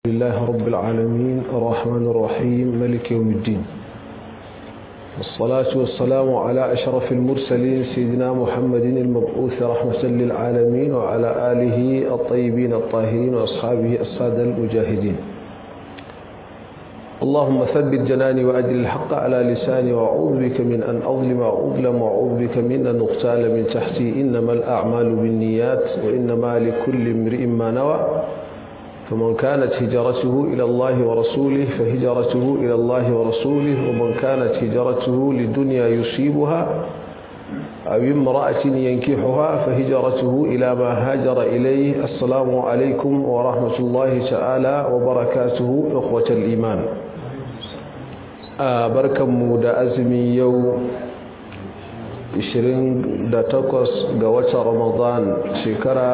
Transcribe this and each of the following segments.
لله رب العالمين الرحمن الرحيم ملك يوم الدين والصلاة والسلام على أشرف المرسلين سيدنا محمد المبعوث رحمة للعالمين وعلى آله الطيبين الطاهرين وأصحابه السادة المجاهدين اللهم ثبت جناني وأدل الحق على لساني وأعوذ بك من أن أظلم وأظلم وأعوذ بك من أن أغتال من تحتي إنما الأعمال بالنيات وإنما لكل امرئ ما نوى فمن كانت هجرته إلى الله ورسوله فهجرته إلى الله ورسوله ومن كانت هجرته لدنيا يصيبها أو امرأة ينكحها فهجرته إلى ما هاجر إليه السلام عليكم ورحمة الله تعالى وبركاته إخوة الإيمان بركة مودة أزمي يوم 28 ga watan Ramadan shekara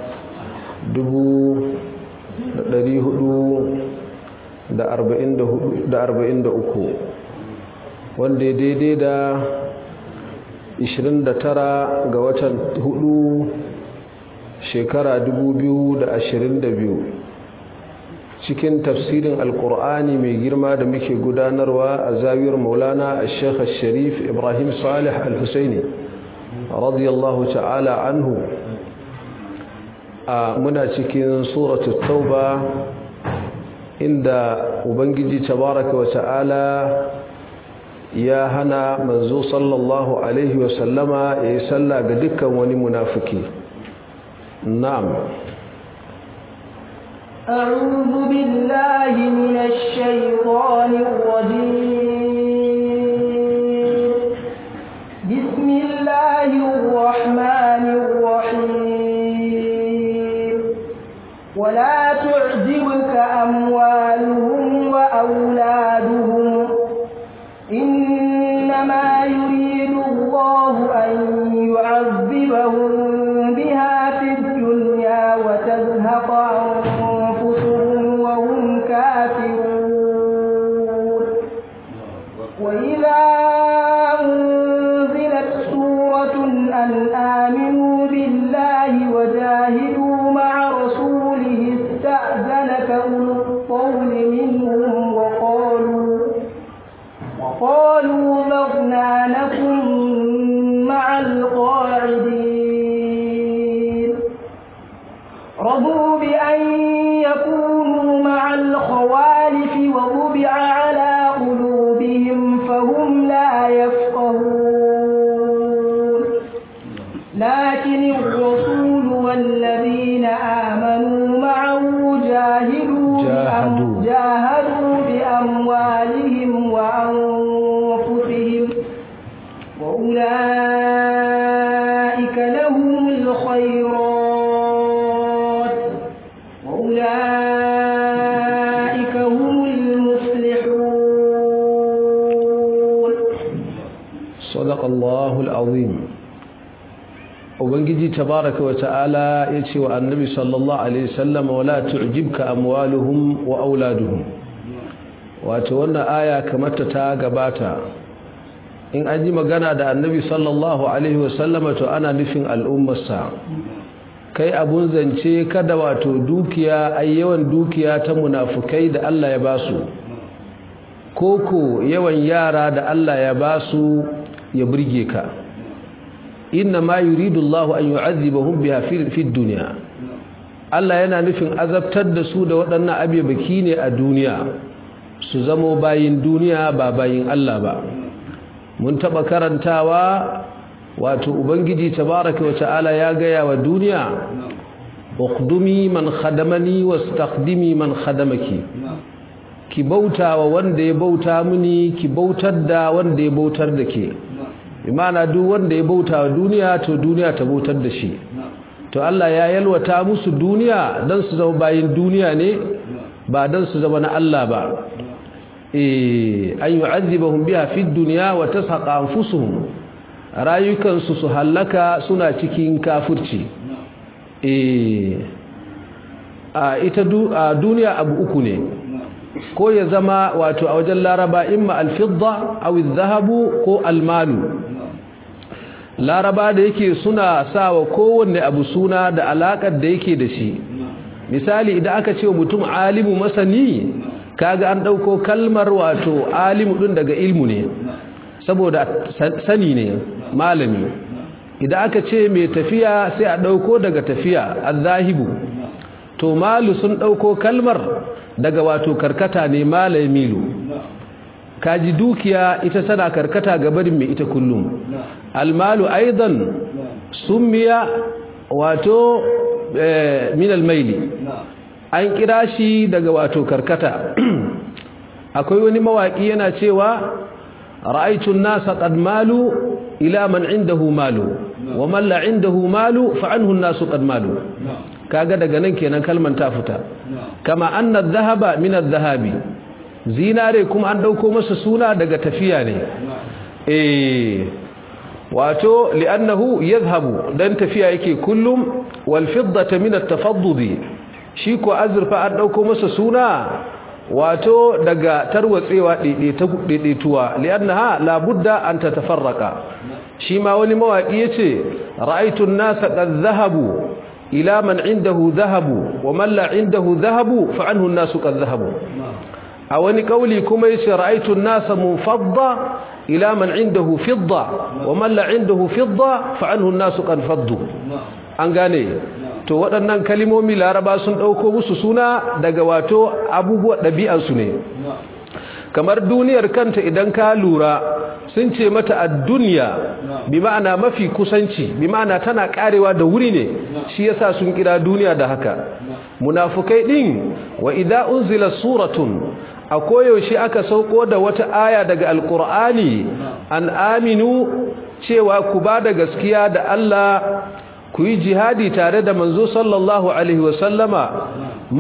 dubu ɗari hudu da arba'in da uku wanda ya daidai da ishirin da tara ga watan hudu shekara dubu biyu da ashirin da biyu cikin tafsirin alkur'ani mai girma da muke gudanarwa a zawiyar maulana a shekha sharif ibrahim salih al-husaini radiyallahu ta'ala anhu a muna cikin suratu tauba inda ubangiji tabaraka wa ta'ala ya hana manzo sallallahu alaihi wa sallama ya yi sallah ga dukkan wani munafiki na'am أعوذ بالله من الشيطان الرجيم بسم الله الرحمن الرحيم ولا تعجبك أموالهم وأولادهم إنما يريد الله أن يعذبهم بها في الدنيا وتزهق أنفسهم وهم كافرون وإذا أنزلت سورة أن آمنوا بالله وجاهدوا مع رسوله استأذنك أولو الطول منهم وقالوا وقالوا ذرنا لكم مع القاعدين رضوا بأن يكونوا مع الخوالف وطبع على قلوبهم فهم لا يفقهون لكن الرسول والذين آمنوا معه جاهدوا جاهدوا. جاهدوا بأموالهم وأنفسهم وأولئك لهم الخيرات وأولئك هم المفلحون صدق الله العظيم ubangiji tabaraka wa ta'ala ya ce wa annabi sallallahu alaihi wasallam wala tu'jibka amwaluhum wa auladuhum wato wannan aya kamar ta ta gabata in an ji magana da annabi sallallahu alaihi wasallam to ana nufin al'ummarsa kai abun zance kada wato dukiya ai yawan dukiya ta munafukai da Allah ya basu koko yawan yara da Allah ya basu ya burge ka inna ma yuridu Allahu an yu'adhibahum biha fi dunya Allah yana nufin azabtar da su da waɗannan abebaki ne a duniya su zamo bayin duniya ba bayin Allah ba mun taba karantawa wato ubangiji tabaraka wa ta'ala ya gaya wa duniya uqdumi man khadamani wastakhdimi man khadamaki ki bauta wa wanda ya bauta mini ki bautar da wanda ya bautar da ke imana duk wanda ya bauta wa duniya to duniya ta bautar da shi to Allah ya yalwata musu duniya dan su zama bayin duniya ne ba dan su zama na Allah ba eh an yu'adhibahum biha fid dunya wa tashaqa anfusuhum rayukan su su halaka suna cikin kafirci eh a ita duniya abu uku ne ko ya zama wato a wajen laraba imma al-fidda aw adh-dhahabu ko al-malu laraba da yake suna sawa kowanne abu suna da alakar da yake da shi misali idan aka ce mutum alimu masani kaga an dauko kalmar wato alimu din daga ilmu ne saboda sani ne malami idan aka ce mai tafiya sai a dauko daga tafiya azahibu to malu sun dauko kalmar daga wato karkata ne malamilu kaji dukiya ita tana karkata ga barin mai ita kullum almalu aidan summiya wato min almaili an kira shi daga wato karkata akwai wani mawaki yana cewa ra'aytu an-nasa qad malu ila man indahu malu wa man la indahu malu fa anhu an-nasu qad malu kaga daga nan kenan kalman ta fita kama anna adh-dhahaba min adh-dhahabi zinare kuma an dauko masa suna daga tafiya ne eh wato li'annahu yadhhabu dan tafiya yake kullum wal fiddata min at-tafaddudi shi ko azurfa an dauko masa suna wato daga tarwatsewa daidaituwa li'annaha la budda an tatafarraqa shi ma wani mawaki yace ra'aytu an-nasa qad dhahabu ila man indahu dhahabu wa man la indahu dhahabu fa anhu an-nasu qad dhahabu a wani kauli kuma yace ra'aytu an-nasa munfadda ila man indahu fidda wa man la indahu fidda fa anhu an-nasu qad faddu an gane to waɗannan kalimomi laraba sun ɗauko musu suna daga wato abubuwa ɗabi'ansu ne kamar duniyar kanta idan ka lura sun ce mata a duniya bi ma'ana mafi kusanci bi ma'ana tana karewa da wuri ne shi yasa sun kira duniya da haka munafukai din wa idza unzila suratun a koyaushe aka sauko da wata aya daga alkur'ani an aminu cewa ku ba da gaskiya da Allah ku yi jihadi tare da manzo sallallahu alaihi wasallama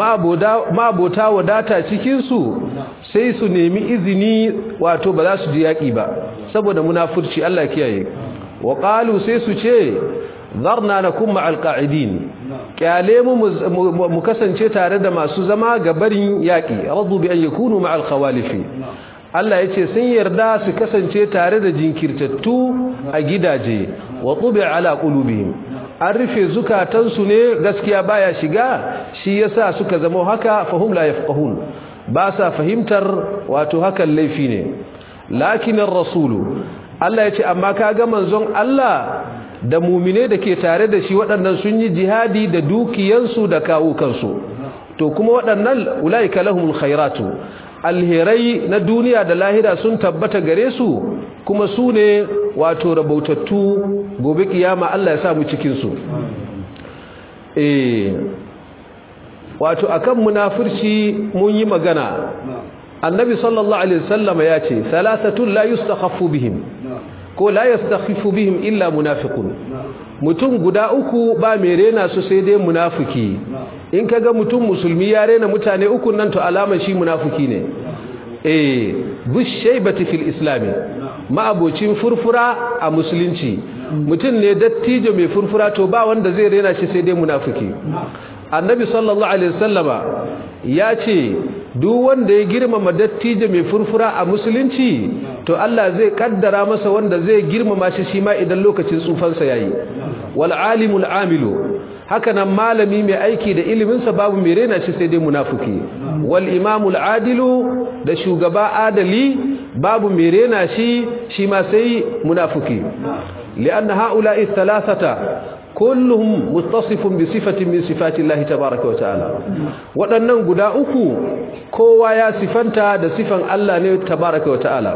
ma'abota wadata cikinsu sai su nemi izini wato ba za su ji yaƙi ba saboda munafurci Allah kiyaye wa qalu sai su ce zarna nakum ma'al qa'idin kyale mu mu kasance tare da masu zama ga barin yaƙi radu bi an yakunu ma'al khawalifi Allah yace sun yarda su kasance tare da jinkirtattu a gidaje wa tubi ala qulubihim an rufe zukatansu ne gaskiya baya shiga shi yasa suka zama haka fahum la yafqahun ba sa fahimtar wato hakan laifi ne lakin rasulu Allah yace amma kaga manzon Allah da mumine da ke tare da shi waɗannan sun yi jihadi da dukiyansu da kawukansu to kuma waɗannan ulaika lahumul khairatu alherai na duniya da lahira sun tabbata gare su kuma su ne wato rabautattu gobe kiyama Allah ya samu cikinsu eh wato akan munafirci mun yi magana annabi sallallahu alaihi wasallam ya ce salasatun la yustakhaffu bihim ko la yastakhiffu bihim illa munafiqun mutum guda uku ba mai rena su sai dai munafiki in kaga mutum musulmi ya rena mutane uku nan to alama shi munafiki ne eh bushaybati fil islam ma'abocin furfura a musulunci mutum ne dattijo mai furfura to ba wanda zai rena shi sai dai munafiki annabi sallallahu alaihi wasallama ya ce duk wanda ya girmama dattijo mai furfura a musulunci to Allah zai kaddara masa wanda zai girmama shi shi ma idan lokacin tsufansa yayi wal alimul amilu haka nan malami mai aiki da iliminsa babu mai rena shi sai dai munafiki wal imamul adilu da shugaba adali babu mai rena shi shi ma sai munafiki lianna haula'i thalathata kulluhum muttasifun bi sifatin min sifati Allah tabaaraka wa ta'ala waɗannan guda uku kowa ya sifanta da sifan Allah ne tabaaraka wa ta'ala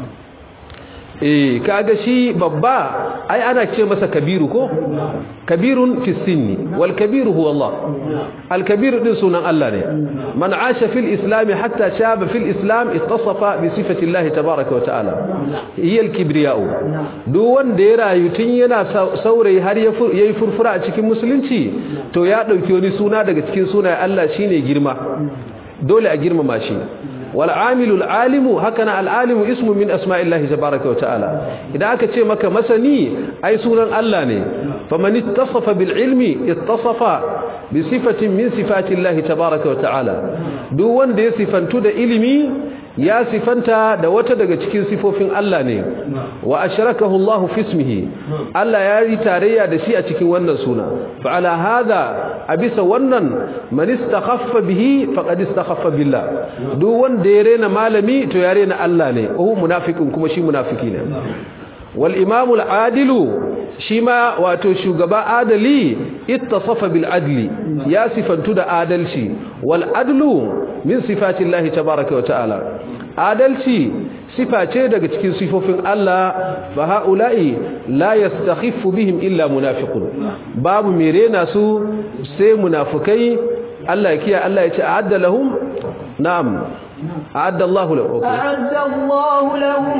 eh kaga shi babba ai ana ce masa kabiru ko kabirun fi sinni wal kabiru huwa Allah al kabiru din sunan Allah ne man asha fil islam hatta shaba fil islam ittasafa bi sifati Allah tabaaraka wa ta'ala hiya al kibriya'u duk wanda ya rayu tun yana saurayi har yayi furfura a cikin musulunci to ya dauki wani suna daga cikin sunayen Allah shine girma dole a girmama shi والعامل العالم هكذا العالم اسم من اسماء الله تبارك وتعالى اذا aka ce maka masani ai sunan Allah ne faman ittasafa bil ilmi ittasafa bi sifatin min sifati Allah tabaaraka wa ta'ala duk wanda ya sifantu da ilimi ya sifanta da wata daga cikin sifofin Allah ne wa ashrakahu Allah fi ismihi Allah ya yi tarayya da shi a cikin wannan suna fa ala hada abisa wannan man istakhaffa bihi faqad istakhaffa billah duk wanda ya rena malami to ya rena Allah ne ko munafikin kuma shi munafiki ne wal imamul adilu shi ma wato shugaba adali ittasafa bil adli ya sifantu da adalci wal adlu min sifati Allah tabaaraka wa ta'ala adalci sifa ce daga cikin sifofin Allah fa haula'i la yastakhiffu bihim illa munafiqun babu mirena su sai munafikai Allah ya kiya Allah ya ce a'adda lahum na'am a'adda Allah lahum a'adda Allah lahum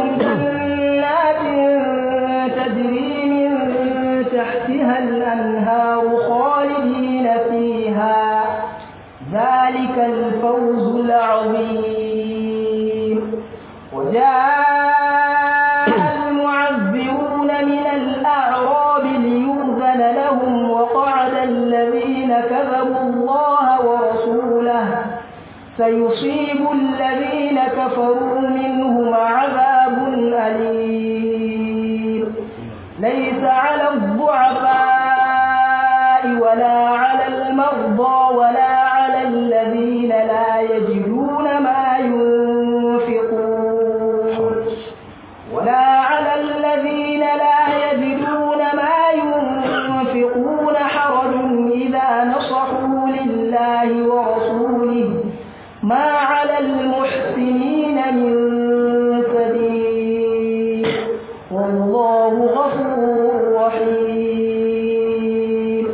jannatin tajri min tahtiha al-anhar khalidin fiha ذلك الفوز العظيم وجاء المعذرون من الأعراب ليؤذن لهم وقعد الذين كذبوا الله ورسوله سيصيب الذين كفروا منهم عذاب أليم ليس على الضعفاء ولا على المرضى ولا على الذين لا يجدون ما ينفقون ولا على الذين لا يجدون ما ينفقون حرج إذا نصحوا لله ورسوله ما على المحسنين من سبيل والله غفور رحيم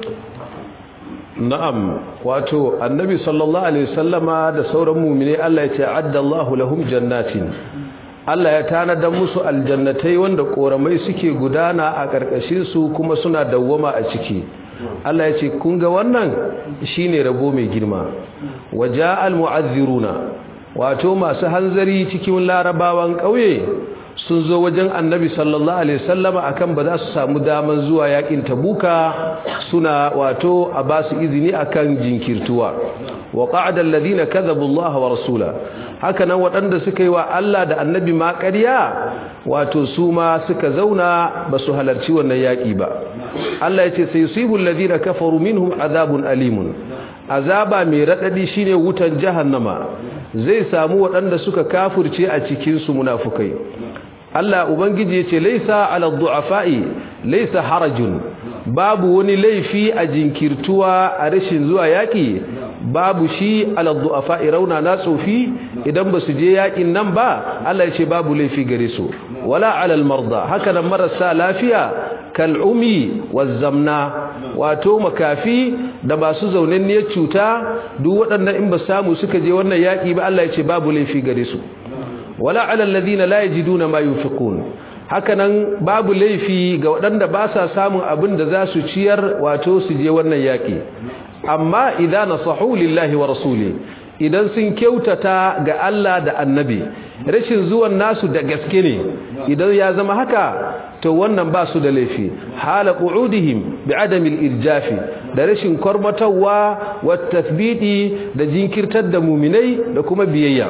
na'am wato annabi sallallahu alaihi wasallama da sauran mu'mini Allah ya ce addallahu lahum jannatin Allah ya tanada musu aljannatai wanda koramai suke gudana a karkashin su kuma suna dawwama a ciki Allah ya ce kun ga wannan shine rabo mai girma waja'al mu'azziruna wato masu hanzari cikin larabawan kauye sun zo wajen annabi sallallahu alaihi wasallama akan ba za su samu daman zuwa yakin tabuka suna wato a ba su izini akan jinkirtuwa wa qa'ada alladhina kadhabu Allah wa rasula haka nan waɗanda suka yi wa Allah da annabi ma ƙarya wato su ma suka zauna ba su halarci wannan yaki ba Allah ya ce sai yusibu alladhina kafaru minhum azabun alimun azaba mai radadi shine wutan jahannama zai samu waɗanda suka kafurce a cikin su munafukai Allah Ubangiji ya ce laisa ala du'afa'i laisa harajun babu wani laifi a jinkirtuwa a rashin zuwa yaƙi babu shi ala du'afa'i rauna na tsofi idan ba su je yaƙin nan ba Allah ya ce babu laifi gare su wala ala marda haka nan marasa lafiya kal'umi wazzamna wato makafi da masu zaunanniyar cuta duk waɗannan in ba samu suka je wannan yaƙi ba Allah ya ce babu laifi gare su wala ala alladhina la yajiduna ma yunfiqun hakanan babu laifi ga waɗanda ba sa samun abin da za su ciyar wato su je wannan yaki amma idan nasahu lillahi wa rasuli idan sun kyautata ga Allah da annabi rashin zuwan nasu da gaske ne idan ya zama haka to wannan ba su da laifi hala qu'udihim bi adamil irjafi da rashin kormatawa wa tathbiti da jinkirtar da muminai da kuma biyayya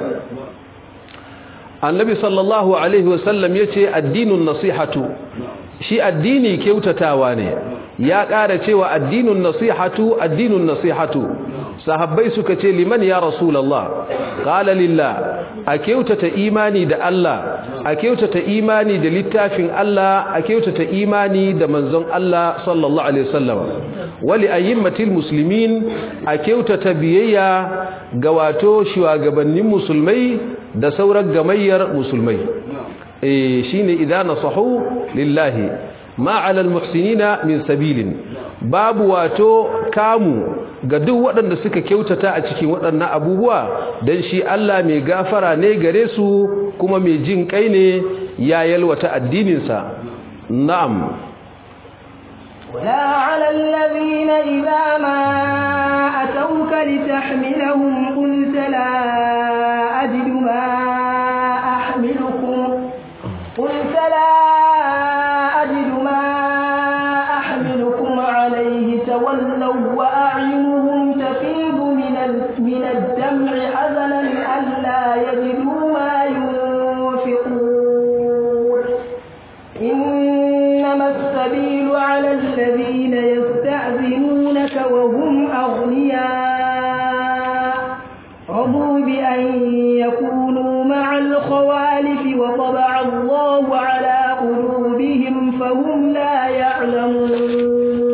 annabi sallallahu alaihi wasallam ya ce addinin nasihatu shi addini kyautatawa ne ya ƙara cewa addinin nasihatu addinin nasihatu sahabbai suka ce liman ya rasulallah qala lillah a kyautata imani da Allah a kyautata imani da littafin Allah a kyautata imani da manzon Allah sallallahu alaihi wasallam wali ayyimmatil muslimin a kyautata biyayya ga wato shugabannin musulmai da sauran gamayyar musulmai eh shine idan nasahu lillahi ma ala almuhsinina min sabilin babu wato kamu ga duk waɗanda suka kyautata a cikin waɗannan abubuwa dan shi Allah mai gafara ne gare su kuma mai jin kai ne ya yalwata addinin sa na'am ولا على الذين إذا ما أتوك لتحملهم قلت لا أجد ما أحملكم قلت لا أجد ما أحملكم عليه تولوا وأعينهم تفيض من من الدمع حزنا ألا يجدوا ما أن يكونوا مع الخوالف وطبع الله على قلوبهم فهم لا يعلمون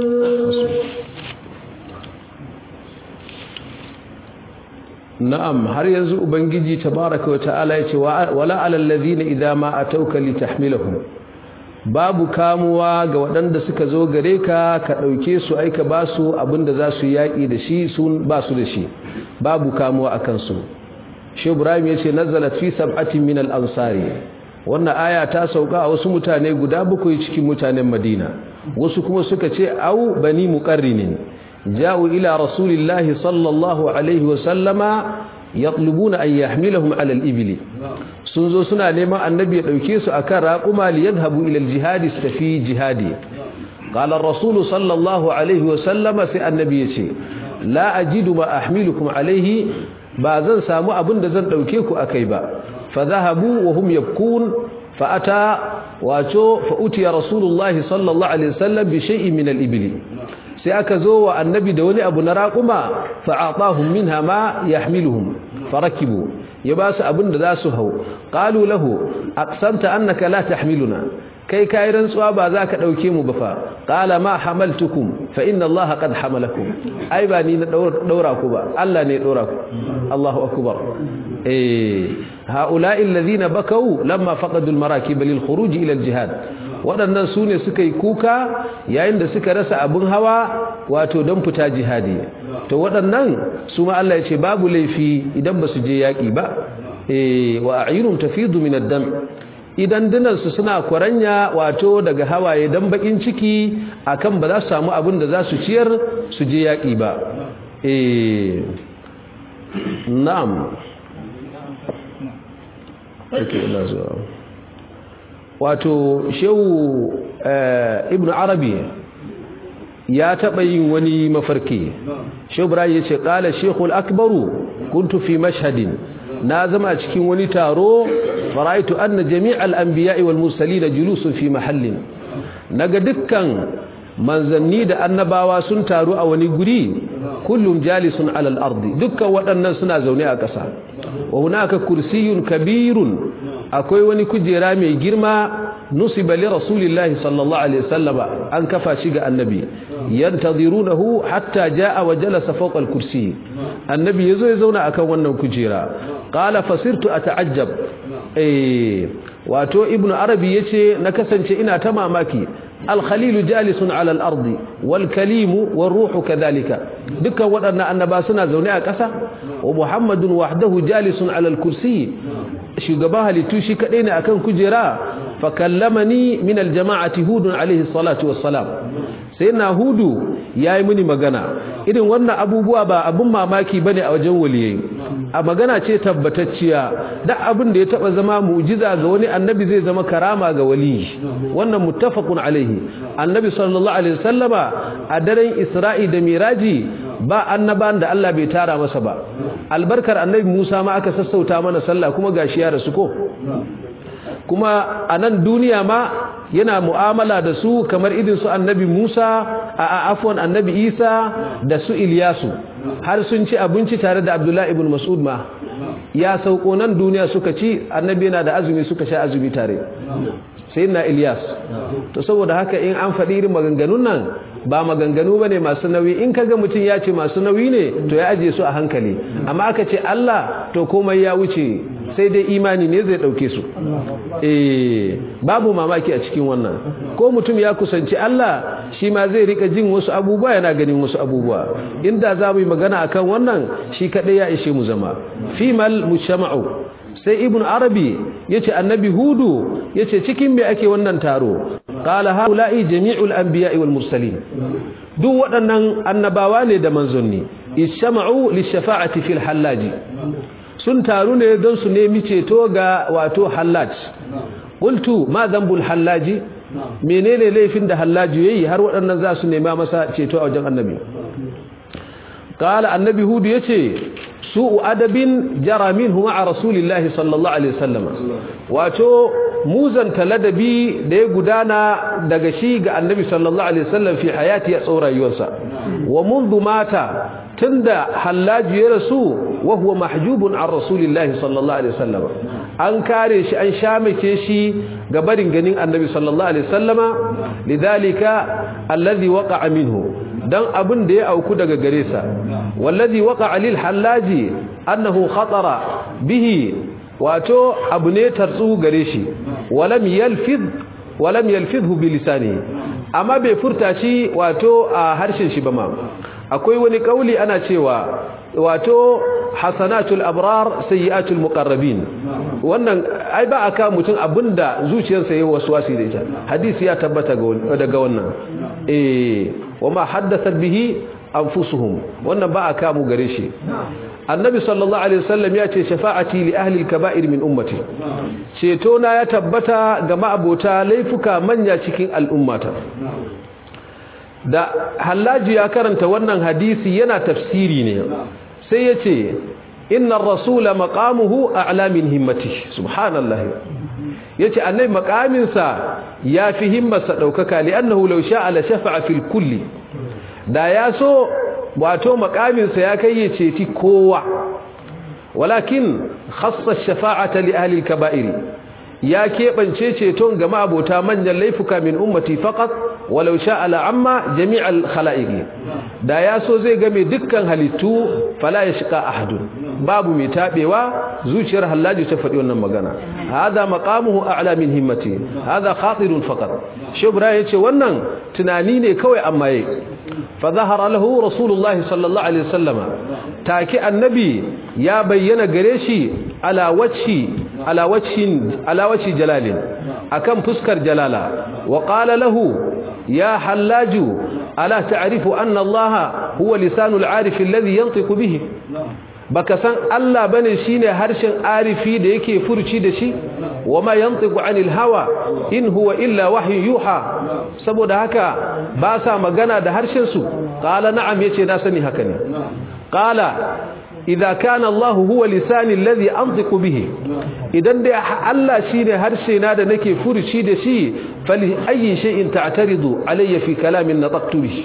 na'am har yanzu ubangiji tabaraka wa ta'ala yace wala alal ladina idza ma atauka litahmilahum babu kamuwa ga waɗanda suka zo gare ka ka ɗauke su aika ba su abinda za su yaƙi da shi sun ba su da shi babu kamuwa a kansu shi ibrahim ya ce nazalat fi sab'atin min al-ansari wannan aya ta sauka a wasu mutane guda bakwai cikin mutanen madina wasu kuma suka ce au bani muqarrinin ja'u ila rasulillahi sallallahu alaihi wa sallama yatlubuna an yahmilahum ala al-ibli sun zo suna neman annabi ya dauke su akan raquma li yadhhabu ila al-jihad istafi jihadi qala ar-rasul sallallahu alaihi wa sallama sai annabi yace la ajidu ma ahmilukum alaihi ba zan samu abin da zan dauke ku akai ba fa dhahabu wa hum yabkun fa ata wato fa utiya rasulullahi sallallahu alaihi wasallam bi shay'in min al-ibli sai aka zo wa annabi da wani abu na raquma fa atahum minha ma yahmiluhum farakibu ya ba su abin da za su hau qalu lahu aqsamta annaka la tahmiluna kai kai rantsuwa ba za ka dauke mu ba fa qala ma hamaltukum fa inna allaha qad hamalakum ai ba ni na daura ku ba Allah ne ya daura ku Allahu akbar eh haula'i alladhina bakau lamma faqadu almarakib lil khuruj ila aljihad waɗannan su ne suka yi kuka yayin da suka rasa abin hawa wato don fita jihadi to waɗannan su ma Allah ya ce babu laifi idan ba su je yaƙi ba wa a'yunum tafidu min ad-dam idan dinansu suna kwaranya wato daga hawaye dan bakin ciki akan ba za su samu abin da za su ciyar su je yaƙi ba eh na'am ake ina zuwa wato shehu ibn arabi ya taɓa yin wani mafarki shehu ibrahim ya ce ƙala shekul akbaru kuntu fi mashhadin na zama cikin wani taro faraitu anna jami'al anbiya'i wal mursalin julusun fi mahallin naga dukkan manzanni da annabawa sun taru a wani guri kullum jalisun alal ardi dukkan waɗannan suna zaune a ƙasa wa hunaka kursiyun kabirun akwai wani kujera mai girma nusiba li rasulillahi sallallahu alaihi wasallam an kafa shi ga annabi yantadhirunahu hatta jaa wa jalasa fawqa al-kursi annabi yazo ya zauna akan wannan kujera qala fasirtu ata'ajjab eh wato ibnu arabi yace na kasance ina ta mamaki الخليل جالس على الأرض والكليم والروح كذلك دكا ودنا أنبا سنة زوني أكسا ومحمد وحده جالس على الكرسي شغباها لتوشي كدين أكن كجرا فكلمني من الجماعة هود عليه الصلاة والسلام سيدنا هود يا مني مغانا إذن وانا أبو بوابا أبو ماماكي بني أو جولي a magana ce tabbatacciya duk abin da ya taba zama mu'jiza ga wani annabi zai zama karama ga wali wannan muttafaqun alaihi annabi sallallahu alaihi wasallama a daren isra'i da miraji ba annaban da Allah bai tara masa ba albarkar annabi Musa ma aka sassauta mana sallah kuma gashi ya rasu ko kuma a nan duniya ma yana mu'amala da su kamar idin su annabi Musa a afwan annabi Isa da su Ilyasu har sun ci abinci tare da Abdullahi ibn Mas'ud ma ya sauko nan duniya suka ci annabi yana da azumi suka sha azumi tare sai na Ilyas to saboda haka in an faɗi irin maganganun nan ba maganganu bane masu nauyi in kaga mutum ya ce masu nauyi ne to ya aje su a hankali amma aka ce Allah to komai ya wuce sai dai imani ne zai dauke su eh babu mamaki a cikin wannan ko mutum ya kusanci Allah shi ma zai rika jin wasu abubuwa yana ganin wasu abubuwa inda za mu yi magana akan wannan shi kadai ya ishe mu zama fimal mujtama'u sai ibn arabi yace annabi hudu yace cikin me ake wannan taro qala haula'i jami'ul anbiya'i wal mursalin duk waɗannan annabawa ne da manzonni ishama'u lishafa'ati fil hallaji sun taru ne don su nemi ceto ga wato hallaj qultu ma dhanbul hallaji menene laifin da hallaji yayi har waɗannan za su nema masa ceto a wajen annabi qala annabi hudu yace su'u adabin jara minhu ma'a rasulillahi sallallahu alaihi wasallam wato muzan taladabi da ya gudana daga shi ga annabi sallallahu alaihi wasallam fi hayati ya tsora rayuwarsa wa mundu mata tunda hallaji ya rasu wa huwa mahjubun an rasulillahi sallallahu alaihi wasallam an kare shi an shamake shi ga barin ganin annabi sallallahu alaihi wasallama lidhalika alladhi waqa'a minhu dan abin da ya auku daga gare sa wallazi waqa'a lil hallaji annahu khatara bihi wato abu ne tartsu gare shi walam yalfid walam yalfidhu bi lisanihi amma bai furta shi wato a harshen shi ba ma akwai wani kauli ana cewa wato hasanatul abrar sayyiatul muqarrabin wannan ai ba aka mutum abinda zuciyarsa yayi waswasi da ita hadisi ya tabbata daga wannan eh wama haddathat bihi anfusuhum wannan ba aka mu gare shi annabi sallallahu alaihi wasallam ya ce shafa'ati li ahli al-kaba'ir min ummati ceto na ya tabbata ga ma'abota laifuka manya cikin al'ummata da hallaji ya karanta wannan hadisi yana tafsiri ne sai ya ce inna rasula maqamuhu a'la min himmati subhanallah yace annabi maqaminsa ya fi himmarsa daukaka li'annahu law sha'a la shafa'a fil kulli da ya so wato maqaminsa ya kai ya ceci kowa walakin khassa ash-shafa'ata li ahli al-kaba'ir ya keɓance ceton ga ma'abota manyan laifuka min ummati faqat walau sha'a la'amma jami'al khala'iqi da ya so zai game dukkan halittu fala yashqa ahadun babu mai tabewa zuciyar hallaji ta faɗi wannan magana hada maqamuhu a'la min himmati hada khatirun faqat shubra yace wannan tunani ne kawai amma yayi fa zahara lahu rasulullahi sallallahu alaihi wasallama take annabi ya bayyana gare shi ala wajhi ala wajhin ala wajhi jalalin akan fuskar jalala wa qala lahu ya hallaju ala ta'rifu anna allaha huwa lisanul arif alladhi yantiqu bihi baka san Allah bane shine harshen arifi da yake furci da shi wama yantiqu anil hawa in huwa illa wahyu yuha saboda haka ba sa magana da harshen su qala na'am yace na sani haka ne qala idza kana Allah huwa lisani alladhi antiqu bihi idan dai Allah shine harshe na da nake furuci da shi fali ayi shay'in ta'taridu alayya fi kalamin nataqtu bihi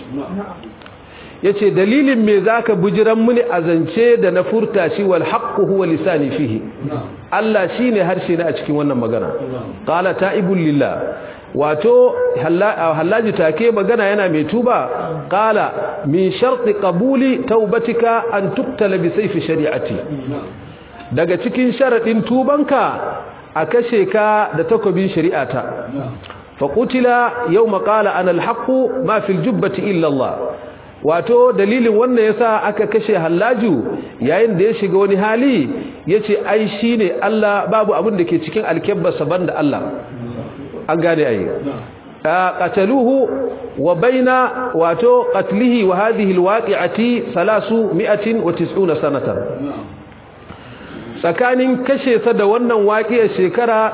yace dalilin me zaka bujiran muni azance da na furta shi wal haqqu huwa lisani fihi Allah shine harshe na a cikin wannan magana qala ta'ibul lillah wato hallaji take magana yana mai tuba qala min sharti qabuli taubatika an tuqtala bi sayfi shari'ati daga cikin sharadin tubanka a kashe ka da takobin shari'ata fa qutila yawma qala ana alhaqu ma fil jubbati illa Allah wato dalilin wannan yasa aka kashe hallaju yayin da ya shiga wani hali yace ai shine Allah babu abin da ke cikin alkebbarsa banda Allah an gane ayi qataluhu wa baina wato qatlihi wa hadhihi alwaqi'ati 390 sanatan tsakanin kashe sa da wannan waƙiyar shekara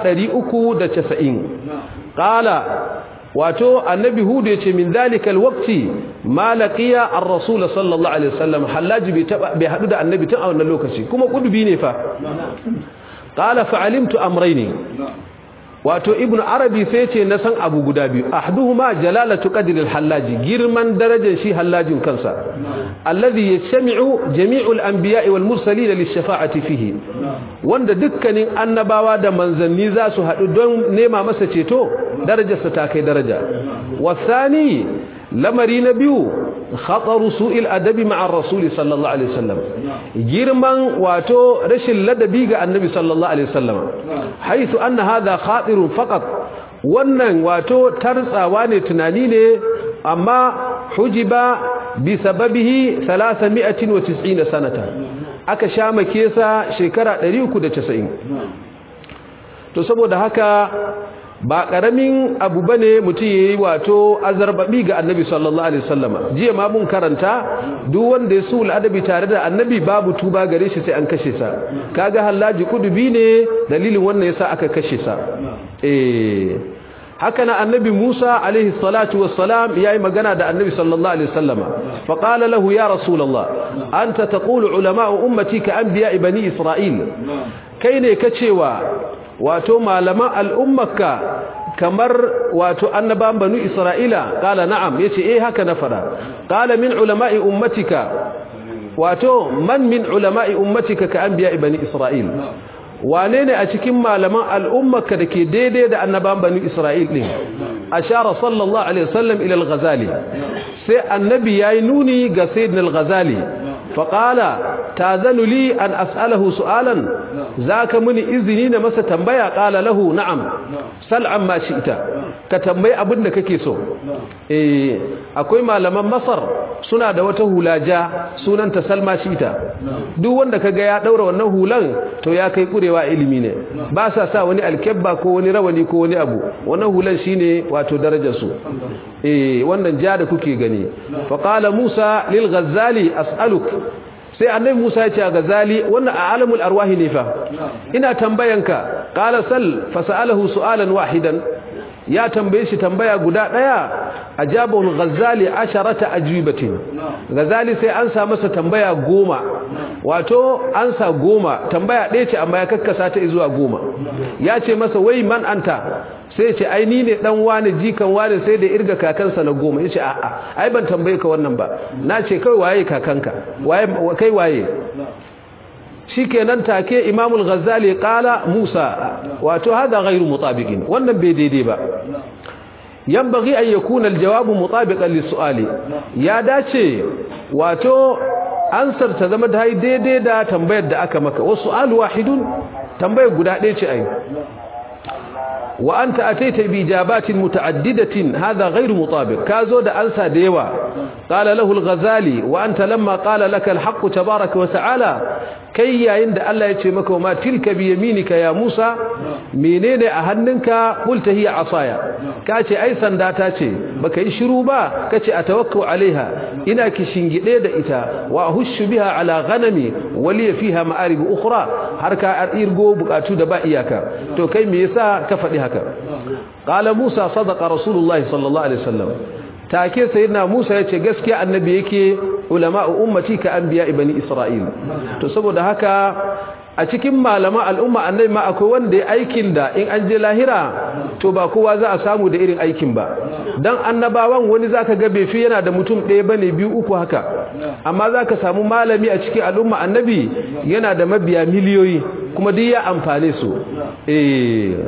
390 qala wato annabi hudu yace min zalika alwaqti ma laqiya ar-rasul sallallahu alaihi wasallam hallaji bai taba bai hadu da annabi tun a wannan lokaci kuma kudubi ne fa qala fa'alimtu amrayni wato ibnu arabi sai ce na san abu guda biyu ahduhuma jalalatu qadri al-hallaji girman darajar shi hallajin kansa alladhi yajma'u jami'u al-anbiya'i wal mursalin lish-shafa'ati fihi wanda dukkanin annabawa da manzanni za su hadu don nema masa ceto darajarsa ta kai daraja wasani lamari na biyu khataru su'il adabi ma'a rasul sallallahu alaihi wasallam girman wato rashin ladabi ga annabi sallallahu alaihi wasallam haythu anna hadha khatirun faqat wannan wato tartsawa ne tunani ne amma hujiba bi sababihi 390 sanata aka sha make sa shekara 390 to saboda haka ba karamin abu bane mutum yayi wato azarbabi ga annabi sallallahu alaihi wasallama jiya ma mun karanta duk wanda ya sul adabi tare da annabi babu tuba gare shi sai an kashe sa kaga hallaji kudubi ne dalilin wannan yasa aka kashe sa eh haka na annabi Musa alaihi salatu wassalam yayi magana da annabi sallallahu alaihi wasallama fa qala lahu ya rasulullah anta taqulu ulama ummati ka anbiya bani isra'il kai ne kacewa wato malaman al'ummarka kamar wato annaban banu isra'ila kala na'am yace eh haka na fada kala min ulama'i ummatika wato man min ulama'i ummatika ka anbiya bani isra'il wane ne a cikin malaman al'ummarka da ke daidai da annaban bani isra'il din ashara sallallahu alaihi wasallam ila al-ghazali sai annabi yayi nuni ga sayyidina al-ghazali faqala tazanu li an as'alahu su'alan zaka muni izini na masa tambaya qala lahu na'am sal amma shi'ta ka tambayi abin da kake so eh akwai malaman masar suna da wata hulaja sunanta salma shi'ta duk wanda kaga ya daura wannan hulan to ya kai kurewa ilimi ne ba sa sa wani alkebba ko wani rawani ko wani abu wannan hulan shine wato darajar su eh wannan ja da kuke gani fa qala musa lil ghazali as'aluk sai annabi Musa ya ce ga Ghazali wannan a alamul arwahi ne fa ina tambayanka qala sal fasalahu su'alan wahidan ya tambaye shi tambaya guda daya ajabahu al-ghazali asharata ajwibatin ghazali sai an sa masa tambaya goma wato an sa goma tambaya ɗaya ce amma ya kakkasa ta zuwa goma ya ce masa wai man anta sai ce ai ni ne dan wani jikan wani sai da irga kakansa na goma yace a a ai ban tambaye ka wannan ba na ce kai waye kakanka waye kai waye shikenan take imamul ghazali qala musa wato hada ghairu mutabiqin wannan bai daidai ba yanbaghi an yakuna aljawabu mutabiqan lisu'ali ya dace wato ansar ta zama da daidai da tambayar da aka maka wasu su'alu wahidun tambayar guda ɗaya ce ai وأنت أتيت بإجابات متعددة هذا غير مطابق كازود أنسى ديوا قال له الغزالي وأنت لما قال لك الحق تبارك وتعالى كي عند الله يتمك وما تلك بيمينك يا موسى منين أهننك قلت هي عصايا كاتي أي سنداتاتي بك يشروبا كاتي أتوكو عليها إنا كشنجئ إتا وأهش بها على غنمي ولي فيها مآرب أخرى حركة أرقو بكاتو دبا إياك تو كي ميسا كفدها haka qala musa sadaqa rasulullahi sallallahu alaihi wasallam take sayyidina musa yace gaskiya annabi yake ulama ummati ka anbiya bani isra'il to saboda haka a cikin malama al'umma annabi ma akwai wanda ya aikin da in an je lahira to ba kowa za a samu da irin aikin ba dan annabawan wani zaka ga bai fi yana da mutum ɗaya bane biyu uku haka amma zaka samu malami a cikin al'umma annabi yana da mabiya miliyoyi kuma duk ya amfane su eh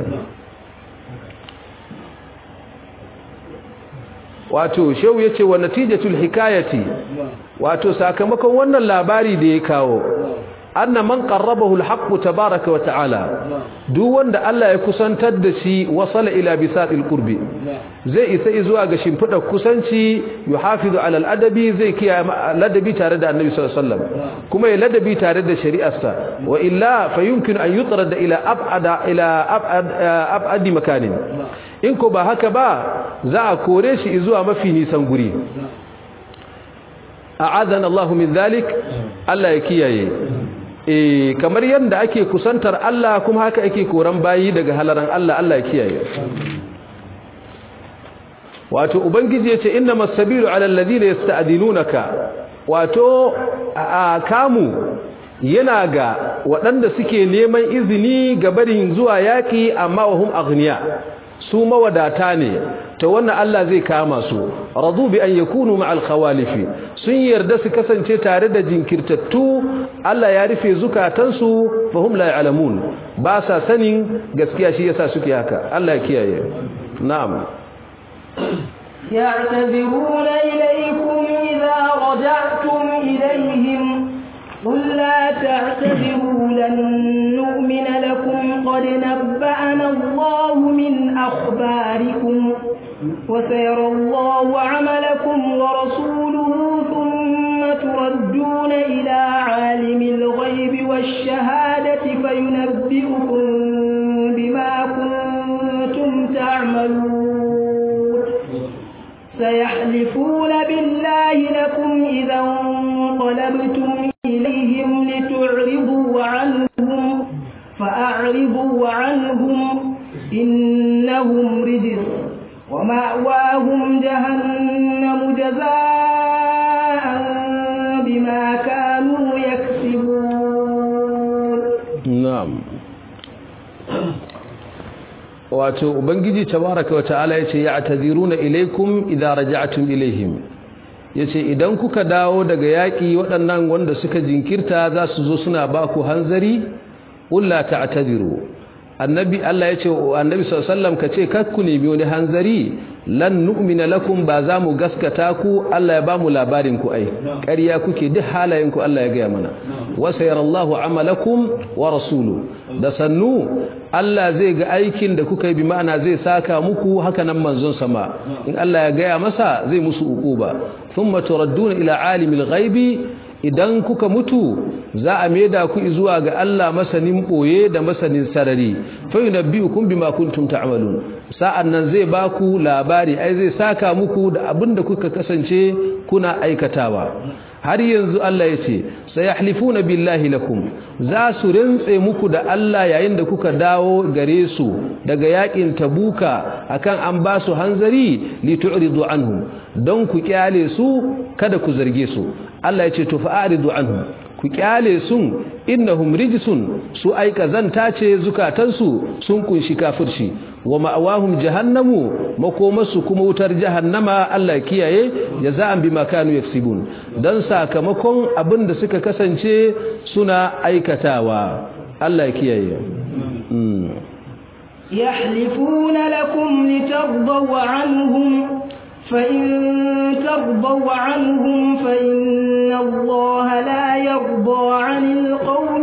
wato shehu yace wa natijatul hikayati wato sakamakon wannan labari da ya kawo anna man qarrabahu alhaq tabaaraka wa ta'ala duk wanda Allah ya kusantar da shi wasala ila bisatil qurbi zai isa zuwa ga shimfidar kusanci yuhafizu ala aladabi zai kiyaye ladabi tare da annabi sallallahu alaihi wasallam kuma ya ladabi tare da shari'arsa wa illa fayumkin an yutrada ila ab'ada ila ab'ad ab'adi makanin in ko ba haka ba za a kore shi zuwa mafi nisan guri a'adana Allah min zalik Allah ya kiyaye eh kamar yanda ake kusantar Allah kuma haka ake koran bayi daga halaran Allah Allah ya kiyaye wato ubangiji yace innamas sabilu ala alladhina yasta'dinunaka wato a kamu yana ga waɗanda suke neman izini ga barin zuwa yaki amma wahum aghniya su mawadata ne ta wannan Allah zai kama su radu bi an yakunu ma'al khawalifi sun yarda su kasance tare da jinkirtattu Allah ya rufe zukatansu fahum la ya'lamun ba sa sanin gaskiya shi yasa suke haka Allah ya kiyaye na'am يعتذرون إليكم إذا رجعتم إليهم قل لا تعتذروا لن نؤمن لكم قد نبأنا الله من أخباركم وسيرى الله عملكم ورسوله ثم تردون إلى عالم الغيب والشهادة فينبئكم بما كنتم تعملون سيحلفون بالله لكم إذا انقلبتم إليهم لتعرضوا عنهم فأعرضوا عنهم إنهم رجس ومأواهم جهنم جزاء بما كانوا يكسبون نعم wato ubangiji tabaraka wa ta'ala yace ya'taziruna ilaykum idza raja'tum ilayhim yace idan kuka dawo daga yaki waɗannan wanda suka jinkirta za su zo suna ba ku hanzari ulla ta'tadiru annabi Allah yace annabi sallallahu alaihi wasallam kace kakku nemi wani hanzari lan nu'mina lakum ba za mu gaskata ku Allah ya ba mu labarin ku ai ƙarya kuke duk halayen ku Allah ya gaya mana wa sayarallahu amalakum wa rasulu da sannu Allah zai ga aikin da kuka yi bi ma'ana zai saka muku haka nan manzon sama in Allah ya gaya masa zai musu uquba thumma turadduna ila alimil ghaibi idan kuka mutu za a maida ku zuwa ga Allah masanin boye da masanin sarari fa yunabbiukum bima kuntum ta'malun sa'an nan zai ba ku labari ai zai saka muku da abin da kuka kasance kuna aikatawa har yanzu Allah ya ce sayahlifuna billahi lakum za su rintse muku da Allah yayin da kuka dawo gare su daga yakin tabuka akan an ba su hanzari li tu'ridu anhum don ku kyale su kada ku zarge su Allah ya ce to fa'aridu anhum ku kyale sun innahum rijsun su ai kazanta ce zukatansu sun kunshi kafirci wa ma'awahum jahannamu makomasu kuma wutar jahannama Allah kiyaye jaza'an bima kanu yaksibun dan sakamakon abin da suka kasance suna aikatawa Allah kiyaye yahlifuna lakum litardaw anhum فإن ترضوا عنهم فإن الله لا يرضى عن القوم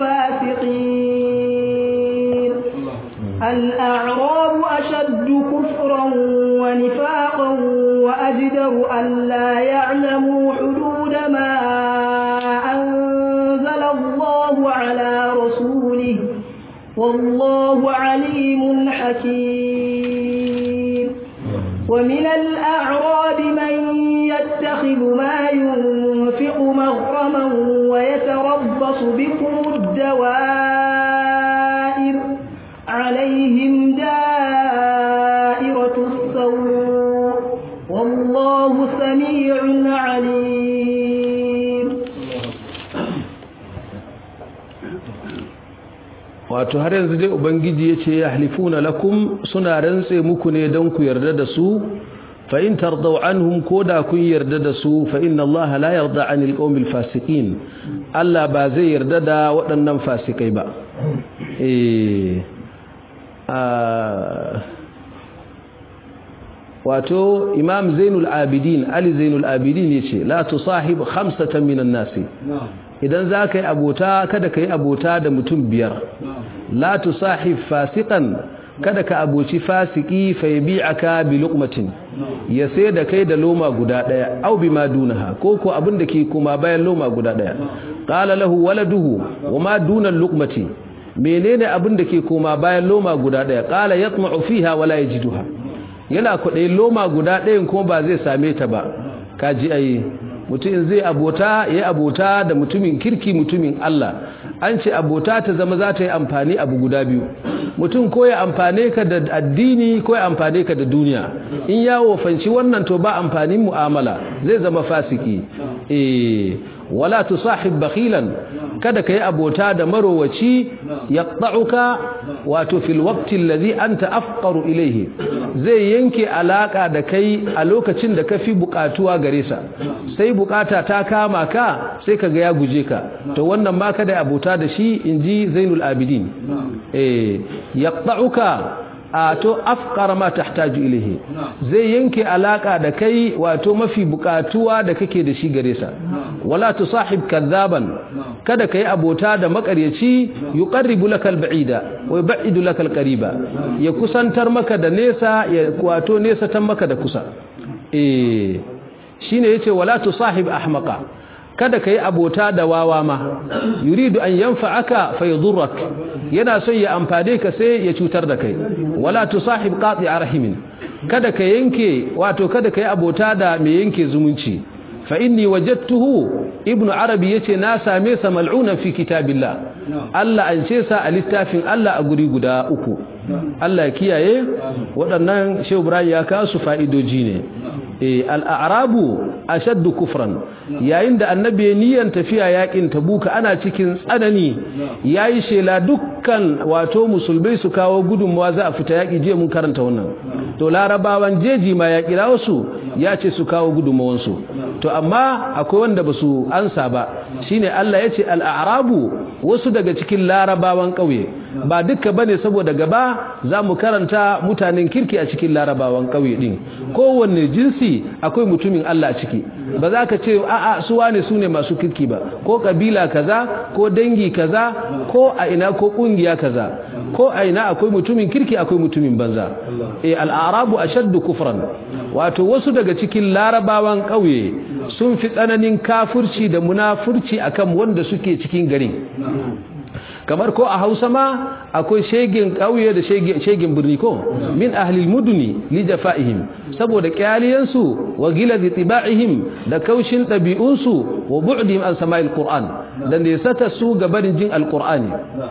الفاسقين الأعراب أشد كفرا ونفاقا وأجدر أن لا يعلموا حدود ما أنزل الله على رسوله والله عليم حكيم ومن الأعراب من يتخذ ما ينفق مغرما ويتربص بكم الدوائر عليهم دائرة السوء والله سميع عليم wato har yanzu dai ubangiji ya ce ya halifuna lakum suna rantse muku ne don ku yarda da su fa in tardau anhum ko da kun yarda da su fa inna allaha la yarda anil qawmil fasiqin Allah ba zai yarda da waɗannan fasikai ba eh wato imam zainul abidin ali zainul abidin yace la tusahib khamsatan minan nasi idan za ka yi abota kada ka yi abota da mutum biyar la tusahib fasiqan kada ka aboci fasiki fa yabi'aka bi luqmatin ya sai da kai da loma guda daya au bima dunaha ko ko abin da ke kuma bayan loma guda daya qala lahu waladuhu wama duna luqmati menene abin da ke koma bayan loma guda daya qala yatma'u fiha wala yajiduha yana kudai loma guda dayan kuma ba zai same ta ba kaji ayi mutum zai abota ya abota da mutumin kirki mutumin Allah an ce abota ta zama za ta yi amfani abu guda biyu mutum ko ya amfane ka da addini ko ya amfane ka da duniya in ya wofanci wannan to ba amfanin mu'amala zai zama fasiki eh wala tusahib bakhilan kada kai abota da marowaci yaqta'uka wato fil waqti alladhi anta afqaru ilayhi zai yanke alaka da kai a lokacin da kafi bukatuwa gare sa sai bukata ta kama ka sai kaga ya guje ka to wannan ma kada abota da shi inji Zainul Abidin eh yaqta'uka to afqara ma tahtaju ilayhi zai yanke alaka da kai wato mafi bukatuwa da kake da shi gare sa wala tusahib kadhaban kada kai abota da makaryaci yuqarribu lakal ba'ida wa yub'idu lakal qariba ya kusantar maka da nesa ya wato nesa tan maka da kusa eh shine yace wala tusahib ahmaqa kada ka yi abota da wawa ma yuridu an yanfa'aka fa yadurrak yana son ya amfane ka sai ya cutar da kai wala tusahib qati'a rahimin kada ka yanke wato kada ka yi abota da mai yanke zumunci fa inni wajadtuhu ibnu arabi yace na same sa mal'unan fi kitabillah Allah an ce sa a littafin Allah a guri guda uku Allah kiyaye waɗannan Shehu Ibrahim ya kasu fa'idoji ne al-a'rabu ashaddu kufran yayin da annabi ya niyan tafiya yakin tabuka ana cikin tsanani yayi shela dukkan wato musulmai su kawo gudunmawa za a fita yaki je mun karanta wannan to larabawan jeji ma ya kira wasu ya ce su kawo gudunmawan su to amma akwai wanda basu ansa ba shine Allah ya ce al-a'rabu wasu daga cikin larabawan kauye ba duka bane saboda gaba za mu karanta mutanen kirki a cikin larabawan kauye din kowanne jinsi akwai mutumin Allah a ciki ba za ka ce a'a su wane su ne masu kirki ba ko kabila kaza ko dangi kaza ko a ina ko kungiya kaza ko a ina akwai mutumin kirki akwai mutumin banza eh al-arabu ashaddu kufran wato wasu daga cikin larabawan kauye sun fi tsananin kafirci da munafurci akan wanda suke cikin garin kamar ko a hausa ma akwai shegin ƙauye da shegin birni ko min ahlil muduni li jafa'ihim saboda kyaliyansu wa gilazi tiba'ihim da kaushin ɗabi'unsu wa bu'dihim an sama'il qur'an da nesata su ga barin jin alqur'ani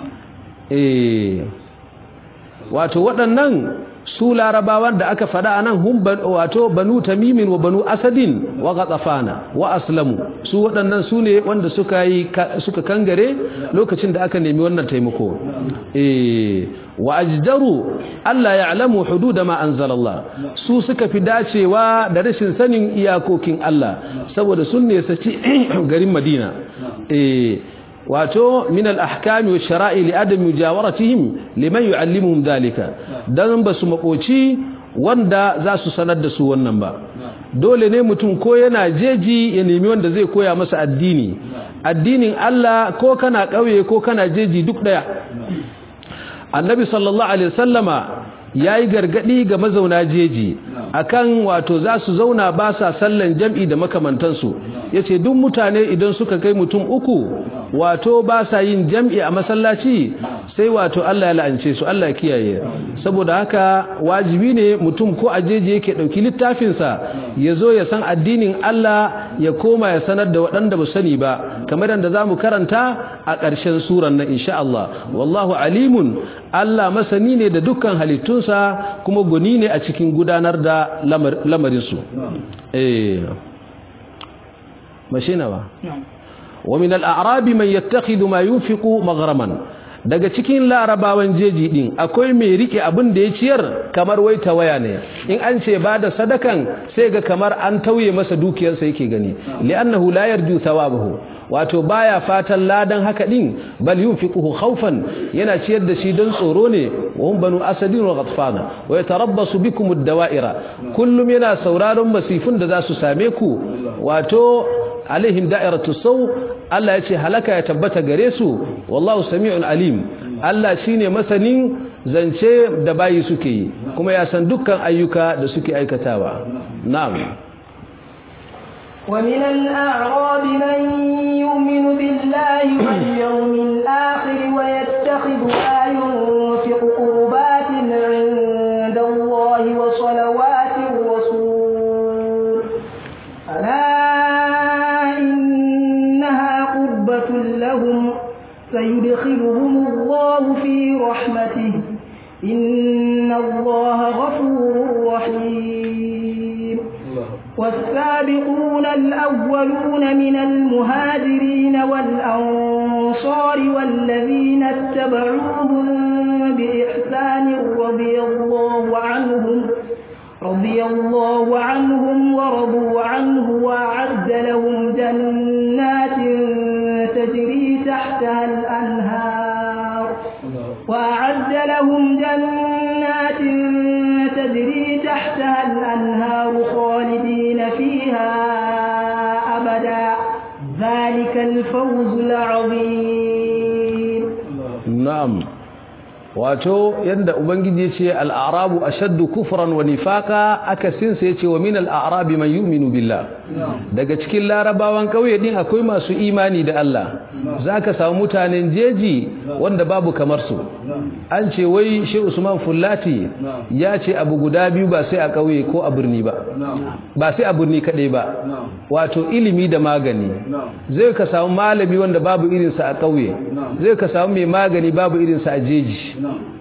eh wato waɗannan su larabawan da aka faɗa anan hum wato banu tamimin wa banu asadin wa ghatafana wa aslamu su waɗannan su ne wanda suka yi suka kangare lokacin da aka nemi wannan taimako eh wa ajdaru alla ya'lamu hudud ma anzalallah su suka fi dacewa da rashin sanin iyakokin Allah saboda sun ne saci garin Madina eh wato min al-ahkami wa shara'i li adam mujawaratihim liman yu'allimuhum dalika dan basu makoci wanda za su sanar da su wannan ba dole ne mutum ko yana jeji ya nemi wanda zai koya masa addini addinin Allah ko kana kauye ko kana jeji duk daya annabi sallallahu alaihi wasallama yayi gargadi ga mazauna jeji akan wato za su zauna ba sa sallan jam'i da makamantansu yace duk mutane idan suka kai mutum uku wato ba sa yin jam'i a masallaci sai wato Allah ya la'ance su Allah ya kiyaye saboda haka wajibi ne mutum ko ajeje yake dauki littafin sa yazo ya san addinin Allah ya koma ya sanar da waɗanda ba sani ba kamar yadda zamu karanta a ƙarshen suran nan insha Allah wallahu alimun Allah masani ne da dukkan halittunsa kuma goni ne a cikin gudanar da lamarin su eh mashina ba ومن الأعراب من يتخذ ما ينفق مغرما daga cikin larabawan jeji din akwai mai rike abin da ya ciyar kamar wai tawaya ne in an ce ba da sadakan sai ga kamar an tauye masa dukiyarsa yake gani li'annahu la yarju thawabahu wato baya fatan ladan haka din bal yunfiquhu khawfan yana ciyar da shi don tsoro ne wa hum banu asadin wa ghatfana wa yatarabbasu bikum ad-dawa'ira kullum yana sauraron masifun da za su same ku wato alaihim da'iratu saw Allah yace halaka ya tabbata gare su wallahu sami'un alim Allah shine masanin zance da bayi suke yi kuma ya san dukkan ayyuka da suke aikatawa na'am ومن الأعراب من يؤمن بالله واليوم الآخر ويتخذ ما ينفق قربات عند الله وصلوات الرسول ألا إنها قربة لهم سيدخلهم الله في رحمته إن الله غفور رحيم والسابقون الأولون من المهاجرين والأنصار والذين اتبعوهم بإحسان رضي الله عنهم رضي الله عنهم ورضوا عنه وأعد لهم جنات تجري تحتها الأنهار وأعد لهم جنات تجري تحتها الأنهار خالدين فيها أبدا ذلك الفوز العظيم نعم wato yanda ubangiji yace al-a'rabu ashaddu kufran wa nifaqa akasin sai yace wa min al-a'rabi man yu'minu billah daga cikin larabawan kauye din akwai masu imani da Allah zaka samu mutanen jeji wanda babu kamar su an ce wai shi Usman Fullati ya ce abu guda biyu ba sai a kauye ko a birni ba ba sai a birni kadai ba wato ilimi da magani zai ka samu malami wanda babu irinsa a kauye zai ka samu mai magani babu irinsa a jeji